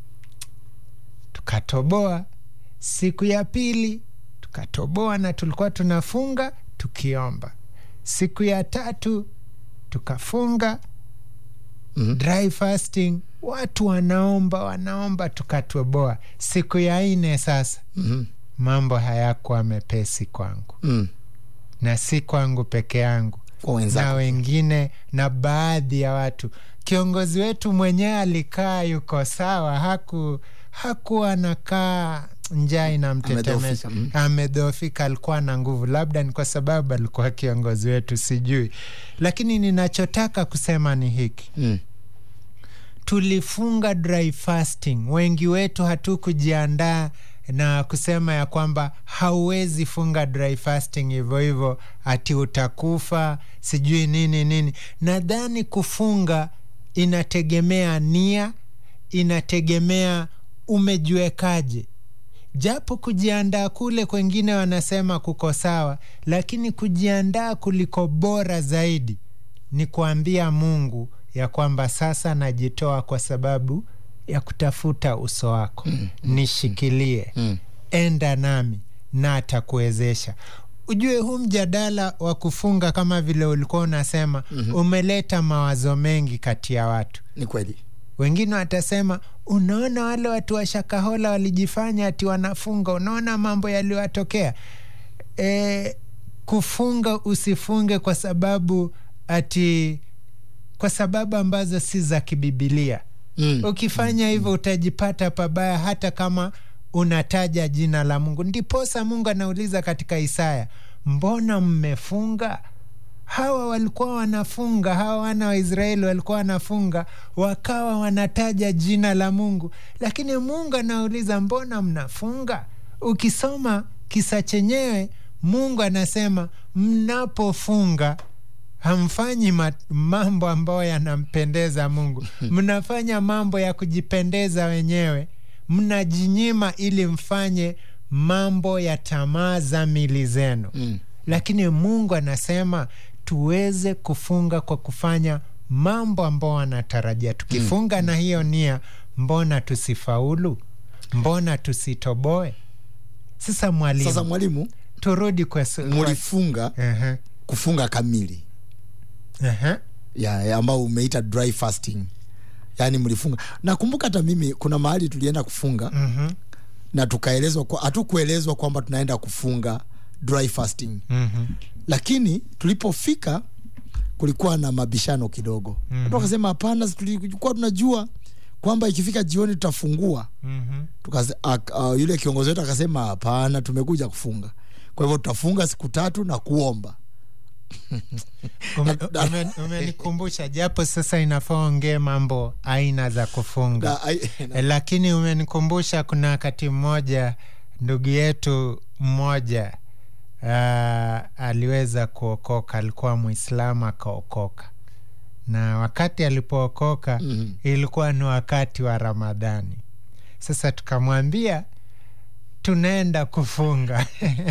tukatoboa siku ya pili tukatoboa na tulikuwa tunafunga tukiomba siku ya tatu tukafunga Mhm. dry fasting watu wanaomba wanaomba tukatoboa siku ya nne sasa Mhm. mambo hayakuwa mepesi kwangu Mm. na si kwangu peke yangu kwa na wenzako wengine na baadhi ya watu kiongozi wetu mwenyewe alikaa yuko sawa haku hakuwa nakaa njaa inamtetemesha Amedhoofika, mm. amedhoofika alikuwa na nguvu labda ni kwa sababu alikuwa kiongozi wetu sijui lakini ninachotaka kusema ni hiki Mm. tulifunga dry fasting wengi wetu hatukujiandaa na kusema ya kwamba hauwezi funga dry fasting hivyo hivyo ati utakufa sijui nini nini nadhani kufunga inategemea nia inategemea umejiwekaje japo kujiandaa kule kwengine wanasema kuko sawa lakini kujiandaa kuliko bora zaidi ni kuambia mungu ya kwamba sasa najitoa kwa sababu ya kutafuta uso wako mm, nishikilie Mm. enda nami na atakuwezesha ujue huu mjadala wa kufunga kama vile ulikuwa unasema mm-hmm. umeleta mawazo mengi kati ya watu ni kweli wengine watasema unaona wale watu wa shakahola walijifanya ati wanafunga unaona mambo yaliyowatokea e, kufunga usifunge kwa sababu ati kwa sababu ambazo si za kibibilia mm. ukifanya hivyo utajipata pabaya hata kama unataja jina la mungu ndiposa mungu anauliza katika isaya mbona mmefunga hawa walikuwa wanafunga hawa wana wa israeli walikuwa wanafunga wakawa wanataja jina la mungu lakini mungu anauliza mbona mnafunga ukisoma kisa chenyewe mungu anasema mnapofunga hamfanyi ma- mambo ambayo yanampendeza mungu mnafanya mambo ya kujipendeza wenyewe mnajinyima ili mfanye mambo ya tamaa za mili zenu Mm. lakini mungu anasema tuweze kufunga kwa kufanya mambo ambao anatarajia tukifunga na hiyo nia mbona tusifaulu mbona tusitoboe sasa mwalimu sasa mwalimu turudi kwa su- kwa- mulifunga Ehe, kufunga kamili ehe. ya, ya ambao umeita dry fasting yaani mlifunga nakumbuka hata mimi kuna mahali tulienda kufunga Mhm, na tukaelezwa kwa- hatukuelezwa kwamba tunaenda kufunga dry fasting mhm, lakini tulipofika kulikuwa na mabishano kidogo mm watu wakasema hapana si tulikuwa tunajua kwamba ikifika jioni tutafungua mhm. Tukase, ak, uh, yule kiongozi wetu akasema hapana tumekuja kufunga kwa hivyo tutafunga siku tatu na kuomba Ume- ume- umenikumbusha japo sasa inafaa ongee mambo aina za kufunga na, ai- Eh, lakini umenikumbusha kuna wakati mmoja ndugu yetu mmoja uh, aliweza kuokoka alikuwa mwislamu akaokoka na wakati alipookoka Mhm. ilikuwa ni wakati wa ramadhani sasa tukamwambia tunaenda kufunga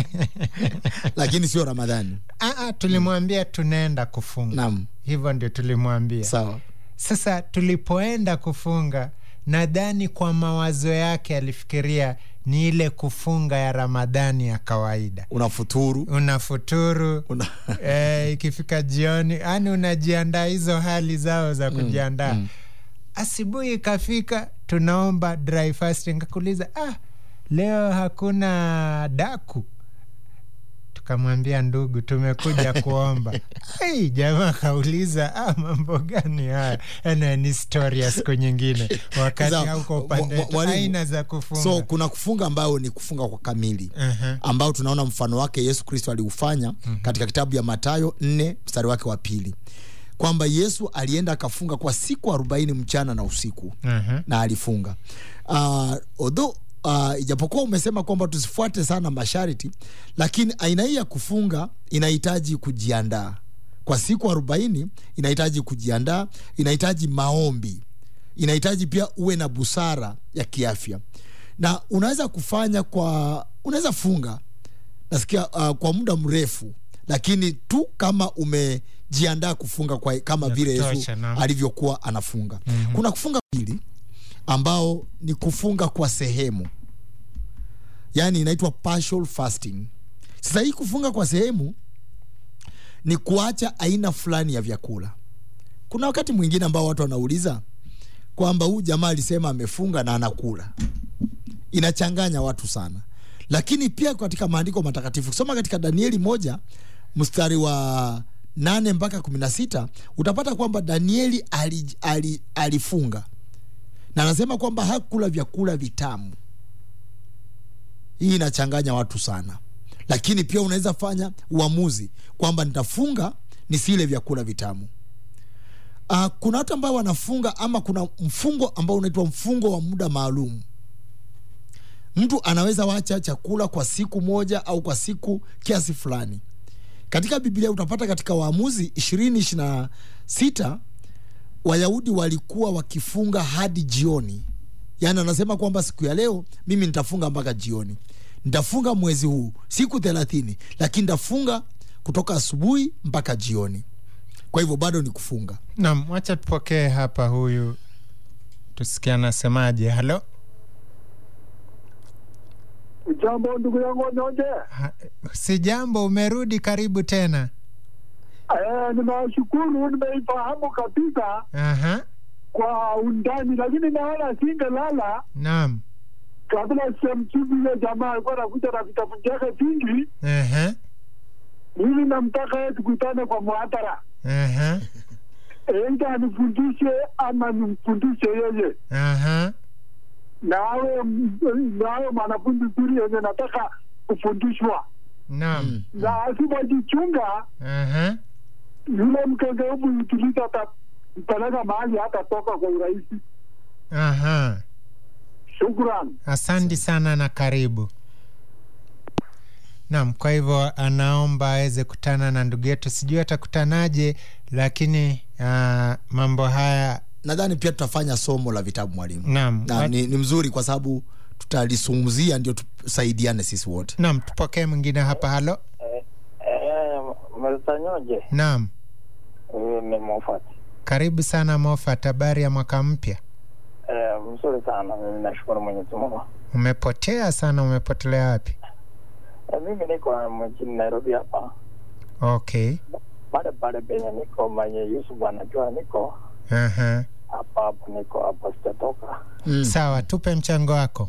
lakini sio ramadhani Aa, tulimwambia tunaenda kufunga naam hivyo ndio tulimwambia sawa sasa tulipoenda kufunga nadhani kwa mawazo yake alifikiria ni ile kufunga ya ramadhani ya kawaida unafuturu unafuturu una... e, ikifika jioni yani unajiandaa hizo hali zao za kujiandaa mm. asubuhi ikafika tunaomba dry fasting kakuuliza ah, leo hakuna daku tukamwambia ndugu tumekuja kuomba ai jamaa kauliza ah, mambo gani haya ana ni story ya siku nyingine wakati Sawa. hauko Mwa- upande mwa- wetu. mwalimu, aina za kufunga so kuna kufunga ambayo ni kufunga kwa kamili uh-huh. ambao tunaona mfano wake yesu kristo aliufanya mm-hmm. katika kitabu ya matayo 4 mstari wake wa pili kwamba yesu alienda akafunga kwa siku arobaini mchana na usiku Uh-huh. na alifunga uh, although uh, ijapokuwa umesema kwamba tusifuate sana masharti lakini aina hii ya kufunga inahitaji kujiandaa kwa siku arobaini inahitaji kujiandaa inahitaji maombi inahitaji pia uwe na busara ya kiafya na unaweza kufanya kwa unaweza funga nasikia uh, kwa muda mrefu lakini tu kama umejiandaa kufunga kwa, kama Ya vile yesu kutosha, naam. alivyokuwa anafunga mm-hmm. kuna kufunga pili ambao ni kufunga kwa sehemu yaani inaitwa partial fasting sasa hii kufunga kwa sehemu ni kuacha aina fulani ya vyakula kuna wakati mwingine ambao watu wanauliza kwamba huu jamaa alisema amefunga na anakula inachanganya watu sana lakini pia katika maandiko matakatifu kusoma katika danieli moja mstari wa nane mpaka kumi na sita utapata kwamba danieli ali, ali, alifunga na anasema kwamba hakula vyakula vitamu hii inachanganya watu sana lakini pia unaweza fanya uamuzi kwamba nitafunga nisile vyakula vitamu uh, kuna watu ambao wanafunga ama kuna mfungo ambao unaitwa mfungo wa muda maalum mtu anaweza wacha chakula kwa siku moja au kwa siku kiasi fulani katika biblia utapata katika waamuzi ishirini ishirina sita wayahudi walikuwa wakifunga hadi jioni yaani anasema kwamba siku ya leo mimi nitafunga mpaka jioni nitafunga mwezi huu siku thelathini lakini nitafunga kutoka asubuhi mpaka jioni kwa hivyo bado ni kufunga nam wacha tupokee hapa huyu tusikia anasemaje halo Jambo ndugu yangu Nyonje. Ha- Si jambo, umerudi, karibu tena. Eh, ninashukuru nimeifahamu kabisa Aha, kwa undani, lakini naona singelala naam. kabla sijamjibu yule jamaa alikuwa anakuja na vitabu vyake vingi. Aha, Mimi namtaka yeye tukutane kwa muhadhara, aha, aidha anifundishe ama nimfundishe yeye, aha. na awe na awe mwanafunzi zuri yenye nataka kufundishwa, Naam. na asipojichunga Aha, yule mkengeufu Ibilisi atampeleka mahali hatatoka kwa urahisi. aha. Shukran. Asante sana na karibu. Naam, kwa hivyo anaomba aweze kutana na ndugu yetu, sijui atakutanaje, lakini uh, mambo haya nadhani pia tutafanya somo la vitabu mwalimu naam, na ni, ni mzuri kwa sababu tutalisungumzia ndio tusaidiane sisi wote naam, tupokee mwingine hapa. Halo, Mr. naam, huyu ni Mofat. karibu sana Moffat, habari ya mwaka mpya? Eh, mzuri sana, mimi nashukuru Mwenyezi Mungu. Umepotea sana, umepotelea wapi? Eh, mimi niko mjini Nairobi hapa, Okay, pale pale penye niko mwenye Yusuf anajua niko aha, hapa hapo, niko hapa, sitatoka. mm. sawa, tupe mchango wako.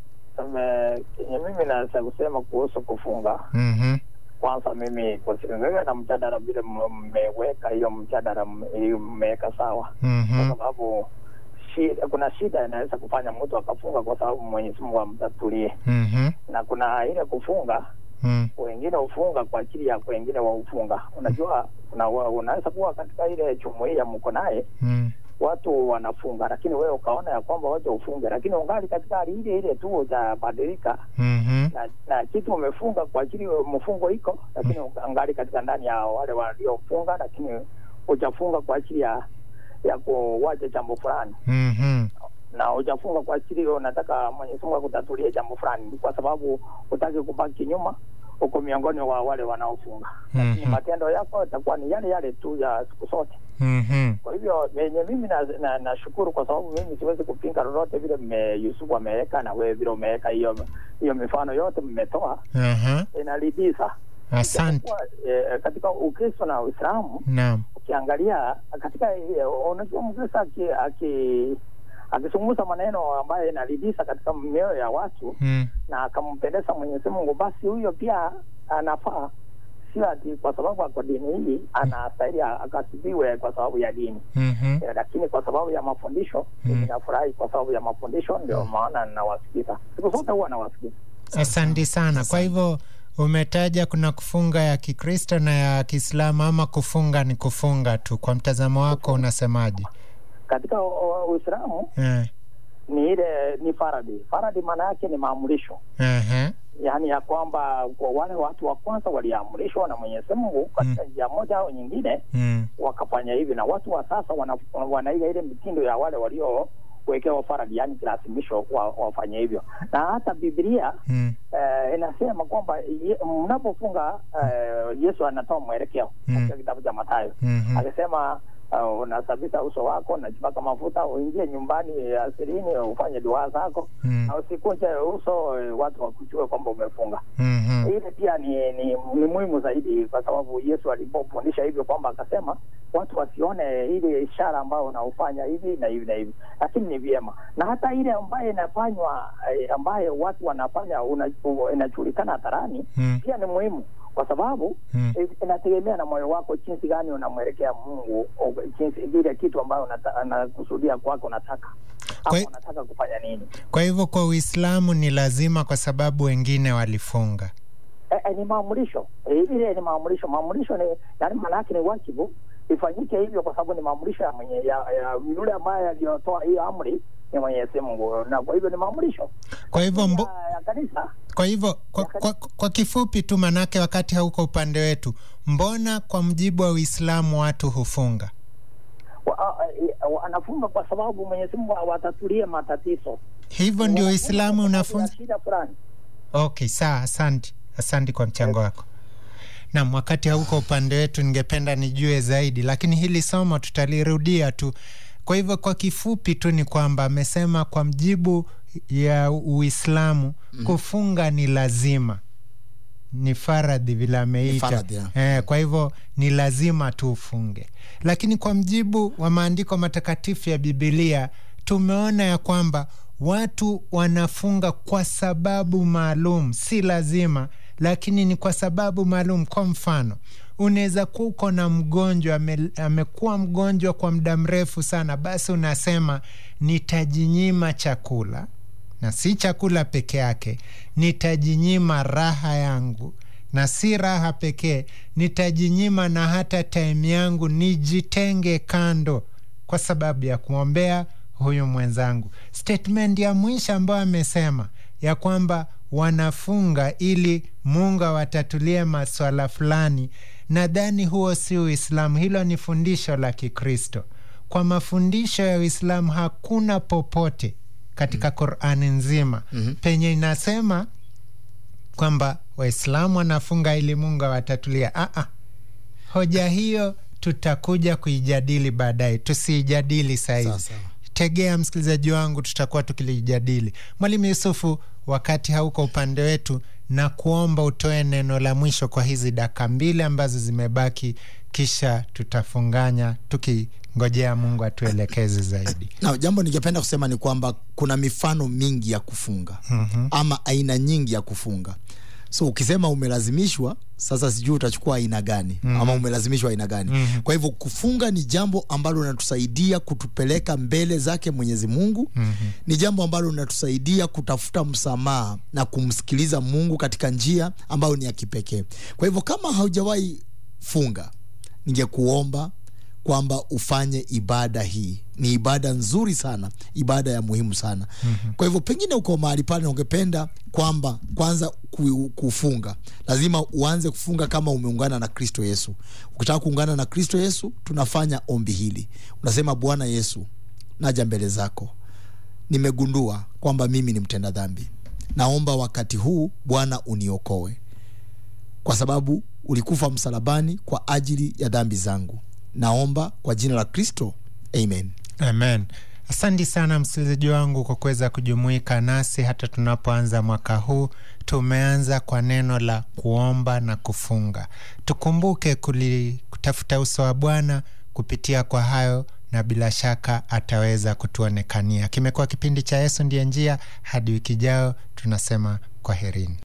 Eme, kenye mimi naweza kusema kuhusu kufunga, Mhm, kwanza mimi kusiwewe na mjadala vile m- mmeweka hiyo mjadala m- hiyo mmeweka sawa, kwa mhm, sababu shida, kuna shida inaweza kufanya mtu akafunga kwa sababu Mwenyezi Mungu amtatulie, mhm, na kuna ile kufunga mm, wengine hufunga kwa ajili ya wengine waufunga. Unajua, una, unaweza kuwa katika ile jumuiya mko naye mm, watu wanafunga, lakini wewe ukaona ya kwamba wacha ufunge, lakini ungali katika hali ile ile tu hujabadilika mhm, na, na kitu umefunga kwa ajili mfungo iko, lakini ungali katika ndani ya wale waliofunga, lakini hujafunga kwa ajili ya ya kuwacha jambo fulani mhm, na hujafunga kwa ajili unataka Mwenyezi Mungu akutatulie jambo fulani, Ni kwa sababu hutaki kubaki nyuma, uko miongoni wa wale wanaofunga, lakini Mhm. matendo yako yatakuwa ni yale yale tu ya siku zote. mhm, Kwa hivyo venye mimi nashukuru na, na nashukuru kwa sababu mimi siwezi kupinga lolote vile mme Yusufu ameweka na wewe vile umeweka hiyo hiyo mifano yote mmetoa, aha, inaridhisha. asante. Kwa, eh, katika Ukristo na Uislamu Naam, ukiangalia katika eh, unajua Mkristo aki, aki akizungumza maneno ambayo inaridhisha katika mioyo ya watu mm, na akampendeza Mwenyezi Mungu, basi huyo pia anafaa, sio ati kwa sababu ako dini hii anastahili akasibiwe kwa sababu ya dini mhm, Eh, lakini kwa sababu ya mafundisho Mm. mimi nafurahi kwa sababu ya mafundisho, ndio maana ninawasikiza siku zote, huwa nawasikiza. asante sana. Kwa hivyo umetaja kuna kufunga ya Kikristo na ya Kiislamu, ama kufunga ni kufunga tu? Kwa mtazamo wako unasemaje? Katika uh, Uislamu Eh, ni ile ni faradhi. Faradhi maana yake ni maamrisho, aha, yaani ya kwamba kwa wale watu wa kwanza waliamrishwa na Mwenyezi Mungu katika njia moja au nyingine mm, wakafanya hivi, na watu wa sasa wana, wanaiga ile mitindo ya wale waliowekewa faradhi, yaani kilazimisho wa, wafanye hivyo, na hata Biblia mm, eh, inasema kwamba ye- mnapofunga eh, Yesu anatoa mwelekeo Mm. katika kitabu cha Mathayo mhm, akisema uh, unasafisha uso wako unajipaka mafuta uingie nyumbani asirini ufanye dua zako mm, na usikunje uso eh, watu wakujue kwamba umefunga mhm, ile pia ni, ni, ni muhimu zaidi kwa sababu Yesu alipofundisha hivyo kwamba akasema watu wasione ile ishara ambayo unaofanya hivi na hivi na hivi, lakini ni vyema na hata ile ambayo inafanywa eh, ambayo watu wanafanya una- inajulikana hadharani mm, pia ni muhimu kwa sababu mm. eh, inategemea na moyo wako jinsi gani unamwelekea Mungu, o jinsi ile kitu ambayo unata- anakusudia kwako unataka Kwa- ama unataka kufanya nini. Kwa hivyo kwa Uislamu ni lazima, kwa sababu wengine walifunga. Eh, eh, ni maamurisho eh, ile ni maamurisho. Maamurisho ni yani, maana yake ni wajibu ifanyike hivyo, kwa sababu ni maamurisho ya mwenye ya, ya yule ambaye aliyotoa hiyo amri ni Mwenyezi Mungu, na kwa hivyo ni maamurisho Kwa hivyo mbo, ya, ya kanisa. kwa hivyo kwa, kwa, kwa kifupi tu, manake wakati hauko upande wetu, mbona kwa mjibu wa Uislamu watu hufunga? Wa- a- a- wa- Anafunga kwa sababu Mwenyezi Mungu awatatulie matatizo. Hivyo ndio Wanafunga Uislamu kwa sababu ya unafunza. shida fulani. Okay, sawa, asante, asante kwa mchango wako. Naam, wakati hauko upande wetu, ningependa nijue zaidi, lakini hili somo tutalirudia tu. Kwa hivyo kwa kifupi tu ni kwamba amesema kwa mjibu ya Uislamu Mhm. kufunga ni lazima, ni faradhi vile ameita faradhi, ya. eh, kwa hivyo ni lazima tuufunge, lakini kwa mjibu wa maandiko matakatifu ya Bibilia tumeona ya kwamba watu wanafunga kwa sababu maalum, si lazima, lakini ni kwa sababu maalum. Kwa mfano, unaweza kuwa uko na mgonjwa ame, amekuwa mgonjwa kwa muda mrefu sana, basi unasema nitajinyima chakula na si chakula peke yake, nitajinyima raha yangu, na si raha pekee, nitajinyima na hata time yangu, nijitenge kando kwa sababu ya kuombea huyu mwenzangu. Statement ya mwisho ambayo amesema ya kwamba wanafunga ili Mungu awatatulie maswala fulani, nadhani huo si Uislamu, hilo ni fundisho la Kikristo. Kwa mafundisho ya Uislamu hakuna popote katika Qurani nzima Mhm. penye inasema kwamba Waislamu wanafunga ili Mungu awatatulia. Ah, ah. Hoja hiyo tutakuja kuijadili baadaye, tusiijadili sahizi. Sawa, sawa. Tegea msikilizaji wangu, tutakuwa tukilijadili. Mwalimu Yusufu, wakati hauko upande wetu, na kuomba utoe neno la mwisho kwa hizi dakika mbili ambazo zimebaki, kisha tutafunganya tukingojea Mungu atuelekeze zaidi. na jambo ningependa kusema ni kwamba kuna mifano mingi ya kufunga Mhm. ama aina nyingi ya kufunga so ukisema umelazimishwa sasa sijui utachukua aina gani Mhm. ama umelazimishwa aina gani Mhm. kwa hivyo kufunga ni jambo ambalo linatusaidia kutupeleka mbele zake mwenyezi mungu Mhm. ni jambo ambalo linatusaidia kutafuta msamaha na kumsikiliza mungu katika njia ambayo ni ya kipekee kwa hivyo kama haujawahi funga ningekuomba kwamba ufanye ibada hii ni ibada nzuri sana ibada ya muhimu sana mm-hmm. kwa hivyo pengine uko mahali pale na ungependa kwamba kwanza ku- kufunga lazima uanze kufunga kama umeungana na kristo yesu ukitaka kuungana na kristo yesu tunafanya ombi hili unasema bwana yesu naja mbele zako nimegundua kwamba mimi ni mtenda dhambi naomba wakati huu bwana uniokoe kwa sababu ulikufa msalabani kwa ajili ya dhambi zangu naomba kwa jina la kristo amen Amen. Asante sana msikilizaji wangu kwa kuweza kujumuika nasi hata tunapoanza mwaka huu. Tumeanza kwa neno la kuomba na kufunga. Tukumbuke kuli, kutafuta uso wa Bwana kupitia kwa hayo, na bila shaka ataweza kutuonekania. Kimekuwa kipindi cha Yesu ndiye njia. Hadi wiki jao, tunasema kwaherini.